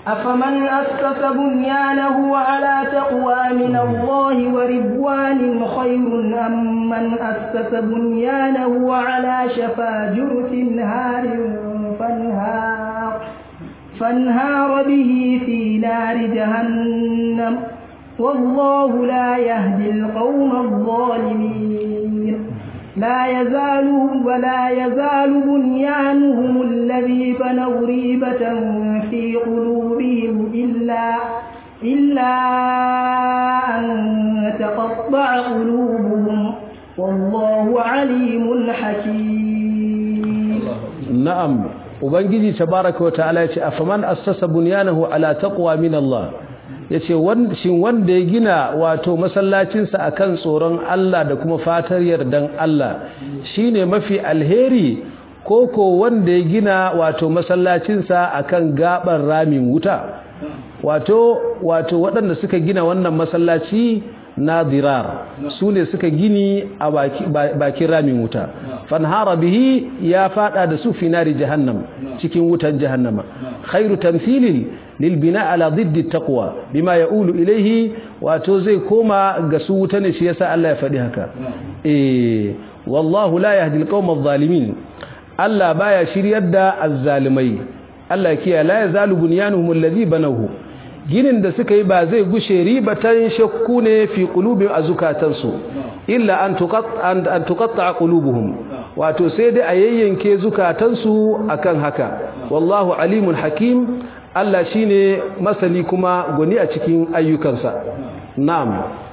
أفمن أسس بنيانه على تقوى من الله ورضوان خير أم من أسس بنيانه على شفا جرف نهار فانهار فانهار به في نار جهنم والله لا يهدي القوم الظالمين لا يزال ولا يزال بنيانهم الذي بنوا ريبة في قلوبهم إلا إلا أن تقطع قلوبهم والله عليم حكيم نعم ubangiji tabaraka wa ta'ala yace afaman assasa bunyanahu ala taqwa min Allah yace shin wanda ya gina wato masallacinsa akan tsoron Allah da kuma fatar yardan Allah shine mafi alheri koko wanda ya gina wato masallacinsa akan gaban ramin wuta wato wato waɗanda suka gina wannan masallaci na dirar su ne suka gini a bakin ramin wuta fanhara bihi ya fada da su finari jahannam cikin wutan jahannama khairu tamthilin lil bina ala diddi taqwa bima yaulu ilaihi wato zai koma ga su wuta ne shi yasa Allah ya faɗi haka eh wallahu la yahdi alqawma adh-dhalimin Allah baya shiryar da azzalimai Allah kiya la yazalu bunyanuhum alladhi banahu ginin da suka yi ba zai gushe ribatan shakku ne fi qulubihim azukatansu illa an tuqatta an tuqatta qulubuhum wato sai dai a yayyanke zukatansu akan haka wallahu alimun hakim Allah shine masani kuma goni a cikin ayyukansa na'am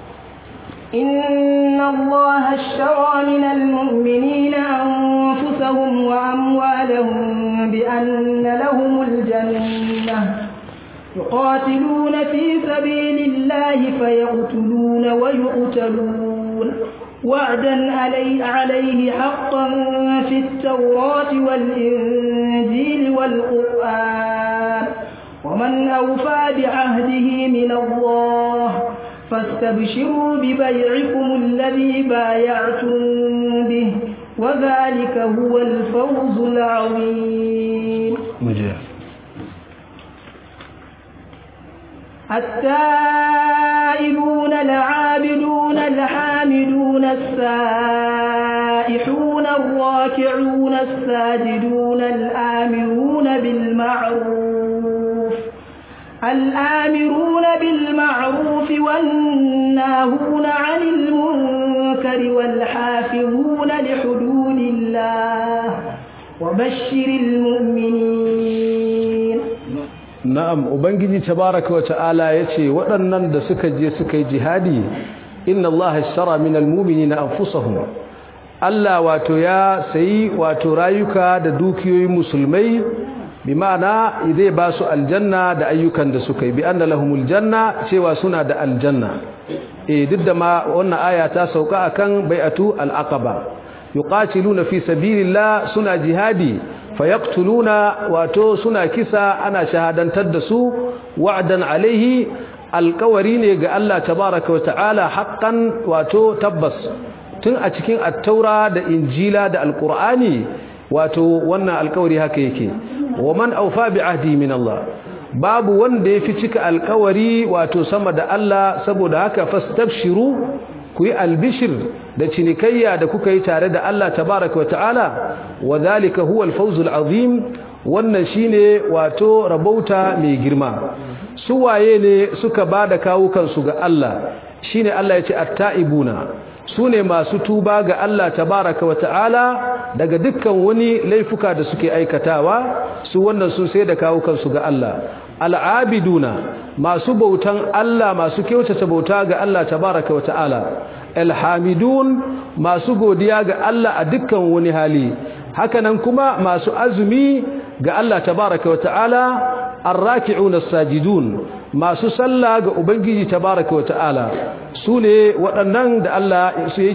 إن الله اشترى من المؤمنين أنفسهم وأموالهم بأن لهم الجنة يقاتلون في سبيل الله فيقتلون ويقتلون وعدا علي عليه حقا في التوراة والإنجيل والقرآن ومن أوفى بعهده من الله فاستبشروا ببيعكم الذي بايعتم به وذلك هو الفوز العظيم مجيء التائبون العابدون الحامدون السائحون الراكعون الساجدون الآمرون بالمعروف الآمرون بالمعروف والناهون عن المنكر والحافظون لحدود الله وبشر المؤمنين na'am ubangiji tabaraka wa ta'ala yace waɗannan da suka je suka yi jihadi inna allaha ishtara minal mu'minina anfusahum Allah wato ya sayi wato rayuka da dukiyoyin musulmai bi ma'ana zai ba su aljanna da ayyukan da suka yi bi anna lahumul janna cewa suna da aljanna eh duk da ma wannan aya ta sauka akan bai'atu al-aqaba yuqatiluna fi sabilillah suna jihadi fayaqtuluna wato suna kisa ana shahadantar da su wa'dan alaihi alqawari ne ga Allah tabaaraka wa ta'ala haqqan wato tabbas tun a cikin at-taura da injila da alqur'ani wato wannan alqawari haka yake wa man awfa bi ahdi min Allah babu wanda yafi cika alqawari wato sama da Allah saboda haka fastabshiru ku yi albishir da cinikayya da kuka yi tare da Allah tabaraka wa ta'ala wa zalika huwa al-fawzul azim wannan shine wato rabauta mai girma su waye ne suka bada kawukan su ga Allah shine Allah yace at-taibuna sune masu tuba ga Allah tabaraka wa ta'ala daga dukkan wani laifuka da suke aikatawa su wannan sun sai da kawukan su ga Allah al'abiduna masu bautan Allah masu kyautata bauta ga Allah tabaraka wa ta'ala alhamidun masu godiya ga Allah a dukkan wani hali hakanan kuma masu azumi ga Allah tabaraka wa ta'ala arraki'una sajidun masu sallah ga ubangiji tabaraka wa ta'ala su ne waɗannan da Allah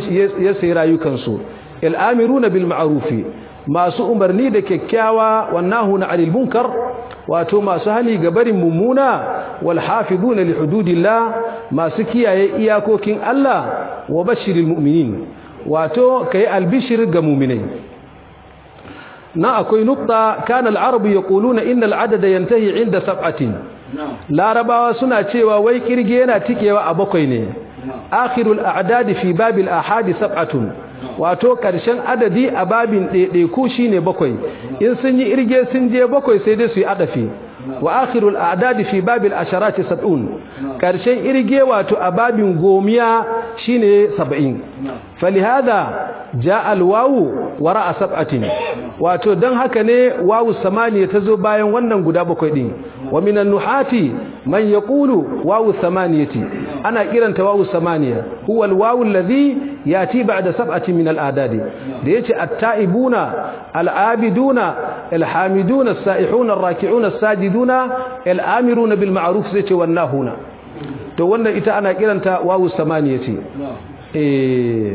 ya sayi rayukansu al'amiruna bil ma'rufi masu umarni da kyakkyawa wannahuna 'anil munkar wato masu hali ga barin mummuna wal hafizuna li hududillah masu kiyaye iyakokin Allah wa bashiril mu'minin wato kai albishir ga mu'minai na akwai nukta kana al-arab yaquluna inna al-adada yantahi 'inda sab'atin larabawa suna cewa wai kirge yana tikewa a bakwai ne akhirul a'dadi fi babil ahadi sab'atun wato karshen adadi a babin ɗaiɗaiku shine bakwai in sun yi irge sun je bakwai sai dai su yi adafi wa akhirul a'dadi fi babil asharati sab'un karshen irge wato a babin gomiya shine 70 falihada jaa alwawu wara'a sab'atin wato dan haka ne wawu samaniya tazo bayan wannan guda bakwai din wa minan nuhati man yaqulu wawu samaniyati ana kiranta wawu samaniya huwa alwawu alladhi yati ba'da sab'atin min al'adadi da yace at-ta'ibuna al-abiduna al-hamiduna as-sa'ihuna ar-raki'una as-sajiduna al-amiruna bil ma'ruf sai ce wannahuna to wannan ita ana kiranta wawu samaniyati eh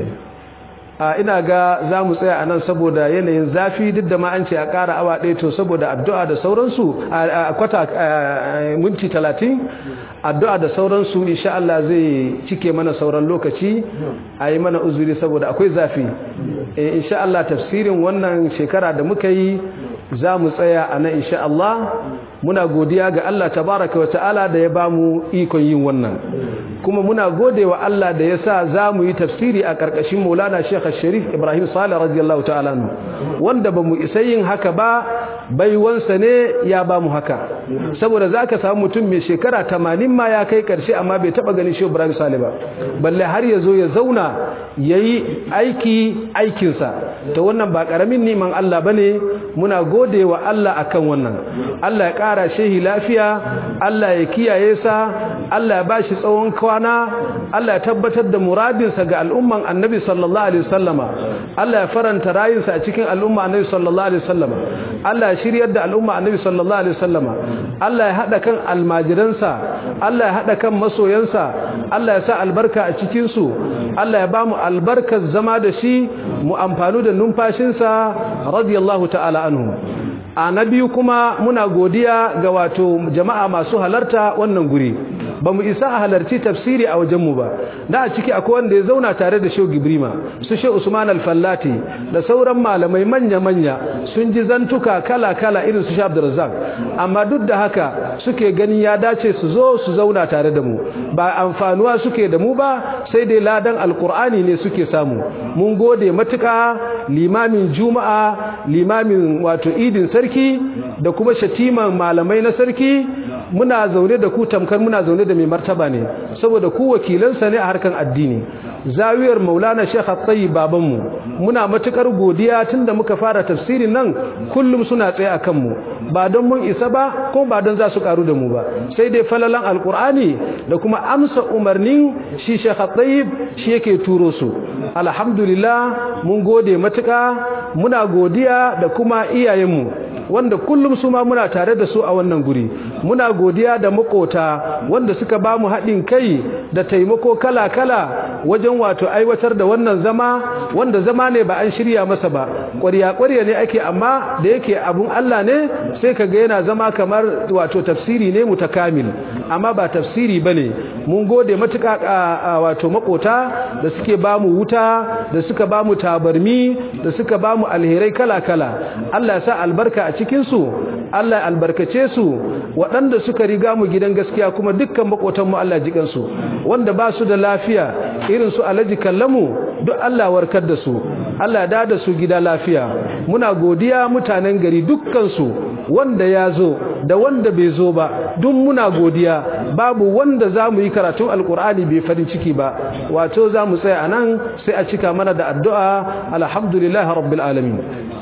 a ina ga za mu tsaya a nan saboda yanayin zafi duk da ma an ce a ƙara awa ɗaya to saboda addu'a da sauransu a kwata minti talatin addu'a da sauransu insha Allah zai cike mana sauran lokaci a yi mana uzuri saboda akwai zafi insha Allah tafsirin wannan shekara da muka yi za mu tsaya a nan insha Allah muna godiya ga Allah tabaraka wa ta'ala da ya bamu ikon yin wannan kuma muna gode wa Allah da ya sa za mu yi tafsiri a ƙarƙashin maulana Sheikh Sharif Ibrahim Salih radiyallahu ta'ala wanda ba mu isa yin haka ba baiwansa ne ya ba mu haka saboda za ka samu mutum mai shekara tamanin ma ya kai ƙarshe amma bai taɓa ganin Sheikh Ibrahim Salih ba balle har ya zo ya zauna ya yi aiki aikinsa ta wannan ba ƙaramin niman Allah ba ne muna gode wa Allah akan wannan Allah ya ƙara shehi lafiya Allah ya kiyaye sa Allah ya ba shi tsawon kwana Allah ya tabbatar da muradinsa ga al'umman annabi sallallahu alaihi wasallama Allah ya faranta rayinsa a cikin al'umma annabi sallallahu alaihi wasallama Allah ya shiryar da al'umma annabi sallallahu alaihi wasallama Allah ya hada kan almajiransa Allah ya hada kan masoyansa Allah ya sa albarka a cikin su Allah ya ba mu albarkar zama da shi mu amfanu da numfashinsa radiyallahu ta'ala anhu a na biyu kuma muna godiya ga wato jama'a masu halarta wannan guri ba mu isa a halarci tafsiri a wajenmu ba da a ciki akwai wanda ya zauna tare da shehu gibrima su shehu usman al-fallati da sauran malamai manya-manya sun ji zantuka kala-kala irin su sha abdurrazzaq amma duk da haka suke ganin ya dace su zo su zauna tare da mu ba amfanuwa suke da mu ba sai dai ladan alkur'ani ne suke samu mun gode matuka limamin juma'a limamin wato idin sarki da kuma shatiman malamai na sarki muna zaune da ku tamkar muna zaune da mai martaba ne saboda ku wakilansa ne a harkan addini zawiyar maulana shekh at-tayyib babanmu muna matukar godiya tunda muka fara tafsirin nan kullum suna tsaye a kanmu ba don mun isa ba ko ba don za su karu da mu ba sai dai falalan alkur'ani da kuma amsa umarnin shi shekh at-tayyib shi yake turo su alhamdulillah mun gode matuka muna godiya da kuma iyayenmu wanda kullum su ma muna tare da su a wannan guri muna godiya da makota wanda suka ba mu haɗin kai da taimako kala-kala wajen wato aiwatar da wannan zama wanda zama ne ba an shirya masa ba ƙwarya-ƙwarya ne ake amma da yake abun Allah ne sai ka ga yana zama kamar wato tafsiri ne mutakamil amma ba tafsiri ba ne mun gode matuƙa wato makota da suke ba mu wuta da suka ba mu tabarmi da suka ba mu alherai kala-kala Allah ya sa albarka a cikinsu Allah ya albarkace su waɗanda suka riga mu gidan gaskiya kuma dukkan makotanmu Allah jikansu wanda ba su da lafiya irin su alaji kallamu duk Allah warkar da su Allah ya dada su gida lafiya muna godiya mutanen gari dukkansu wanda ya zo da wanda bai zo ba duk muna godiya babu wanda za mu yi karatun alkur'ani bai farin ciki ba wato za mu tsaya a nan sai a cika mana da addu'a alhamdulillahi rabbil alamin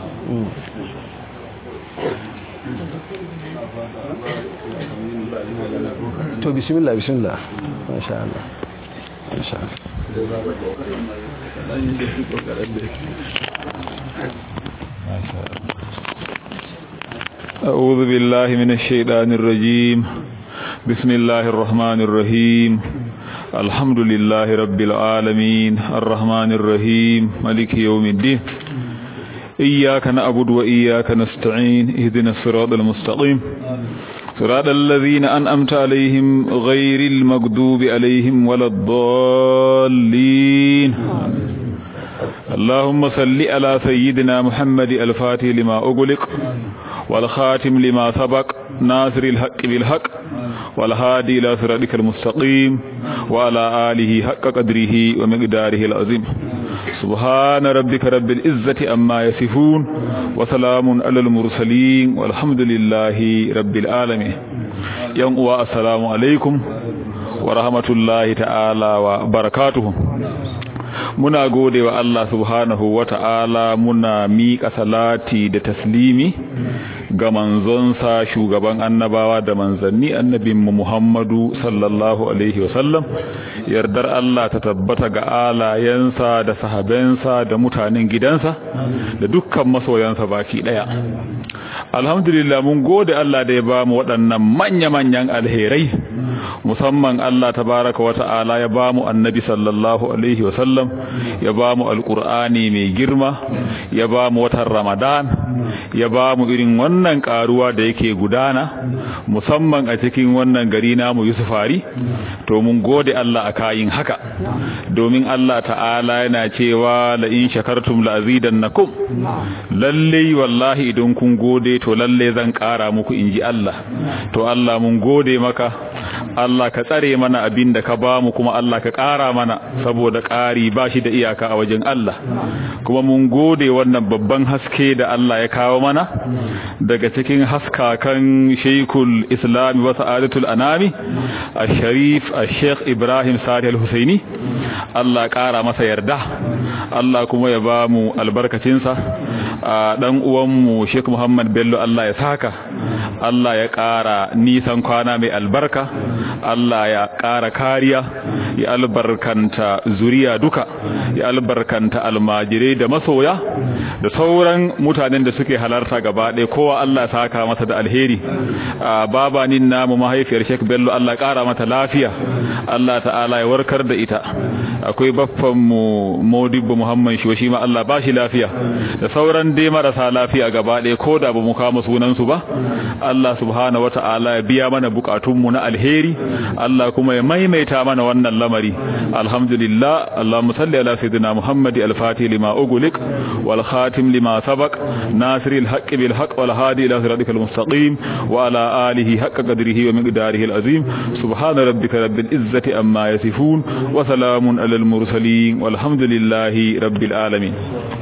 to bismillah bismillah masha Allah masha أعوذ بالله من الشيطان الرجيم بسم الله الرحمن الرحيم الحمد لله رب العالمين الرحمن الرحيم ملك يوم الدين إياك نعبد وإياك نستعين اهدنا الصراط المستقيم صراط الذين أنأمت عليهم غير المغضوب عليهم ولا الضالين اللهم صل على سيدنا محمد الفاتح لما أغلق والخاتم لما سبق ناصر الحق بالحق والهادي إلى صراطك المستقيم وعلى آله حق قدره ومقداره العظيم سبحان ربك رب العزة أما يصفون وسلام على المرسلين والحمد لله رب العالمين يوم السلام عليكم ورحمة الله تعالى وبركاته muna gode wa Allah subhanahu wa ta'ala muna miƙa salati da taslimi ga manzonsa shugaban annabawa da manzanni annabinmu Muhammadu sallallahu alaihi wasallam yardar Allah ta tabbata ga alayensa da sahabensa da mutanen gidansa da dukkan masoyansa baki daya alhamdulillah mun gode Allah da ya ba mu waɗannan manya-manyan alherai musamman Allah tabaraka wa ta'ala ya ba mu annabi sallallahu alaihi wasallam ya ba mu alqur'ani mai girma ya ba mu watan ramadan ya ba mu irin wannan karuwa da yake gudana musamman a cikin wannan gari namu yusufari to mun gode Allah a kayin haka domin Allah ta'ala yana cewa la in shakartum la azidannakum lalle wallahi idan kun gode to lalle zan kara muku inji Allah to Allah mun gode maka Allah ka tsare mana abin da ka bamu kuma Allah ka ƙara mana saboda ƙari ba shi da iyaka a wajen Allah kuma mun gode wannan babban haske da Allah ya kawo mana daga cikin haskakan Sheikhul Islam wa Sa'adatul Anami Al-Sharif Al-Sheikh Ibrahim Sadi Al-Husaini Allah ƙara masa yarda Allah kuma ya bamu albarkacinsa a dan uwanmu Sheikh Muhammad Bello Allah ya saka Allah ya ƙara nisan kwana mai albarka Allah ya ƙara kariya ya albarkanta zuriya duka ya albarkanta almajirai da masoya da sauran mutanen da suke halarta gaba ɗaya kowa Allah saka masa da alheri babanin namu mahaifiyar Sheikh Bello Allah ƙara mata lafiya Allah ta'ala ya warkar da ita akwai baffan mu Modibo Muhammad shi shi ma Allah ba shi lafiya da sauran dai marasa lafiya gaba ɗaya ko da ba mu kama sunan su ba Allah subhanahu wata'ala ya biya mana bukatun mu na alheri Allah kuma ya maimaita mana wannan lamari alhamdulillah Allahumma salli ala sayyidina Muhammad al-Fatih lima ughliq wal khatim lima sabaq nasir al-haqq bil haqq wal hadi ila siratikal mustaqim wa ala alihi haqqa qadrihi wa miqdarihi al-azim subhana rabbika rabbil izzati amma yasifun wa salamun ala al-mursalin walhamdulillahi rabbil alamin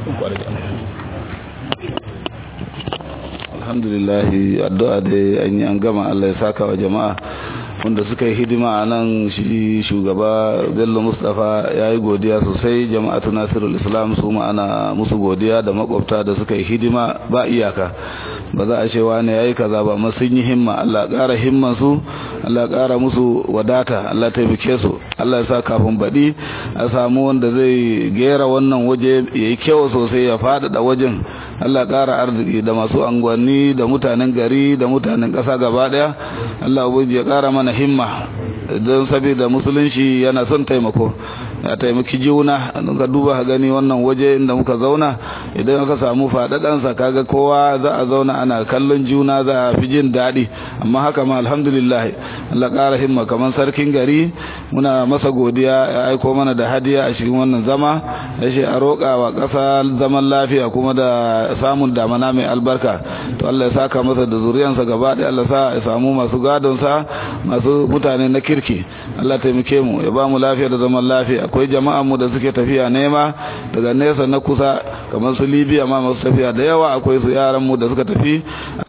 alhamdulillah addu'a da an yi an gama Allah ya saka wa jama'a wanda suka yi hidima a nan shi shugaba bello mustapha ya yi godiya sosai jama'atu nasirul islam su ma'ana musu godiya da makwabta da suka yi hidima ba iyaka ba za a ce wani ya yi kaza ba amma sun yi himma allah ƙara himman su allah ƙara musu wadata allah taimake su allah ya sa kafin baɗi a samu wanda zai gera wannan waje ya yi kyau sosai ya faɗaɗa wajen allah ƙara arziki da masu angwanni da mutanen gari da mutanen ƙasa gaba ɗaya allah ubangiji ya ƙara mana himma don saboda musulunci yana son taimako ya taimaki juna ka duba ka gani wannan waje inda muka zauna idan aka samu faɗaɗansa kaga kowa za a zauna ana kallon juna za a fi jin daɗi amma haka ma alhamdulillah Allah ƙara himma kamar sarkin gari muna masa godiya ya aiko mana da hadiya a cikin wannan zama ya ce a roƙa wa ƙasa zaman lafiya kuma da samun damana mai albarka to Allah ya saka masa da zuriyansa gaba ɗaya Allah sa ya samu masu gadonsa masu mutane na kirki Allah taimake mu ya ba mu lafiya da zaman lafiya akwai jama'an mu da suke tafiya nema daga nesa na kusa kamar su Libya ma masu tafiya da yawa akwai su yaran mu da suka tafi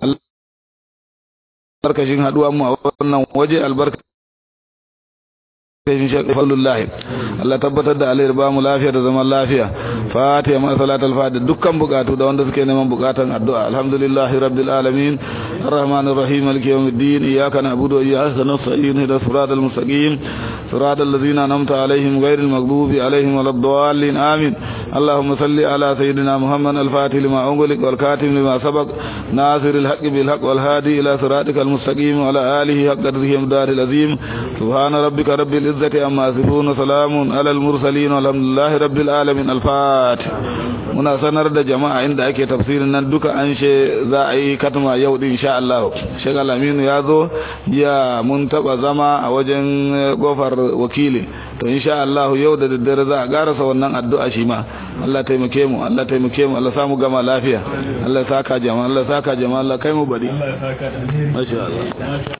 albarkashin haduwan mu a wannan waje albarka kashin shaƙi fallullahi Allah tabbatar da alayar ba mu lafiya da zaman lafiya fatiha ma salatul fatiha dukkan bukatu da wanda suke neman bukatan addu'a alhamdulillahi rabbil alamin arrahmanir rahim maliki yawmiddin iyyaka na'budu wa iyyaka nasta'in ihdinas siratal mustaqim siratal ladzina an'amta alaihim ghairil maghdubi alaihim waladdallin amin اللهم صل على سيدنا محمد الفاتح لما أغلق والكاتم لما سبق ناصر الحق بالحق والهادي إلى صراطك المستقيم وعلى آله حق قدره ومدار العظيم سبحان ربك رب العزة عما يصفون وسلام على المرسلين والحمد لله رب العالمين الفاتح muna sanar da jama'a inda ake tafsirin nan duka an she za a yi katma yau din insha Allah Sheikh Aminu ya zo ya mun taba zama a wajen gofar wakili to insha Allah yau da daddare za a garasa wannan addu'a shi ma Allah taimake mu Allah taimake mu Allah samu gama lafiya Allah saka jama'a Allah saka jama'a Allah kai mu bari masha Allah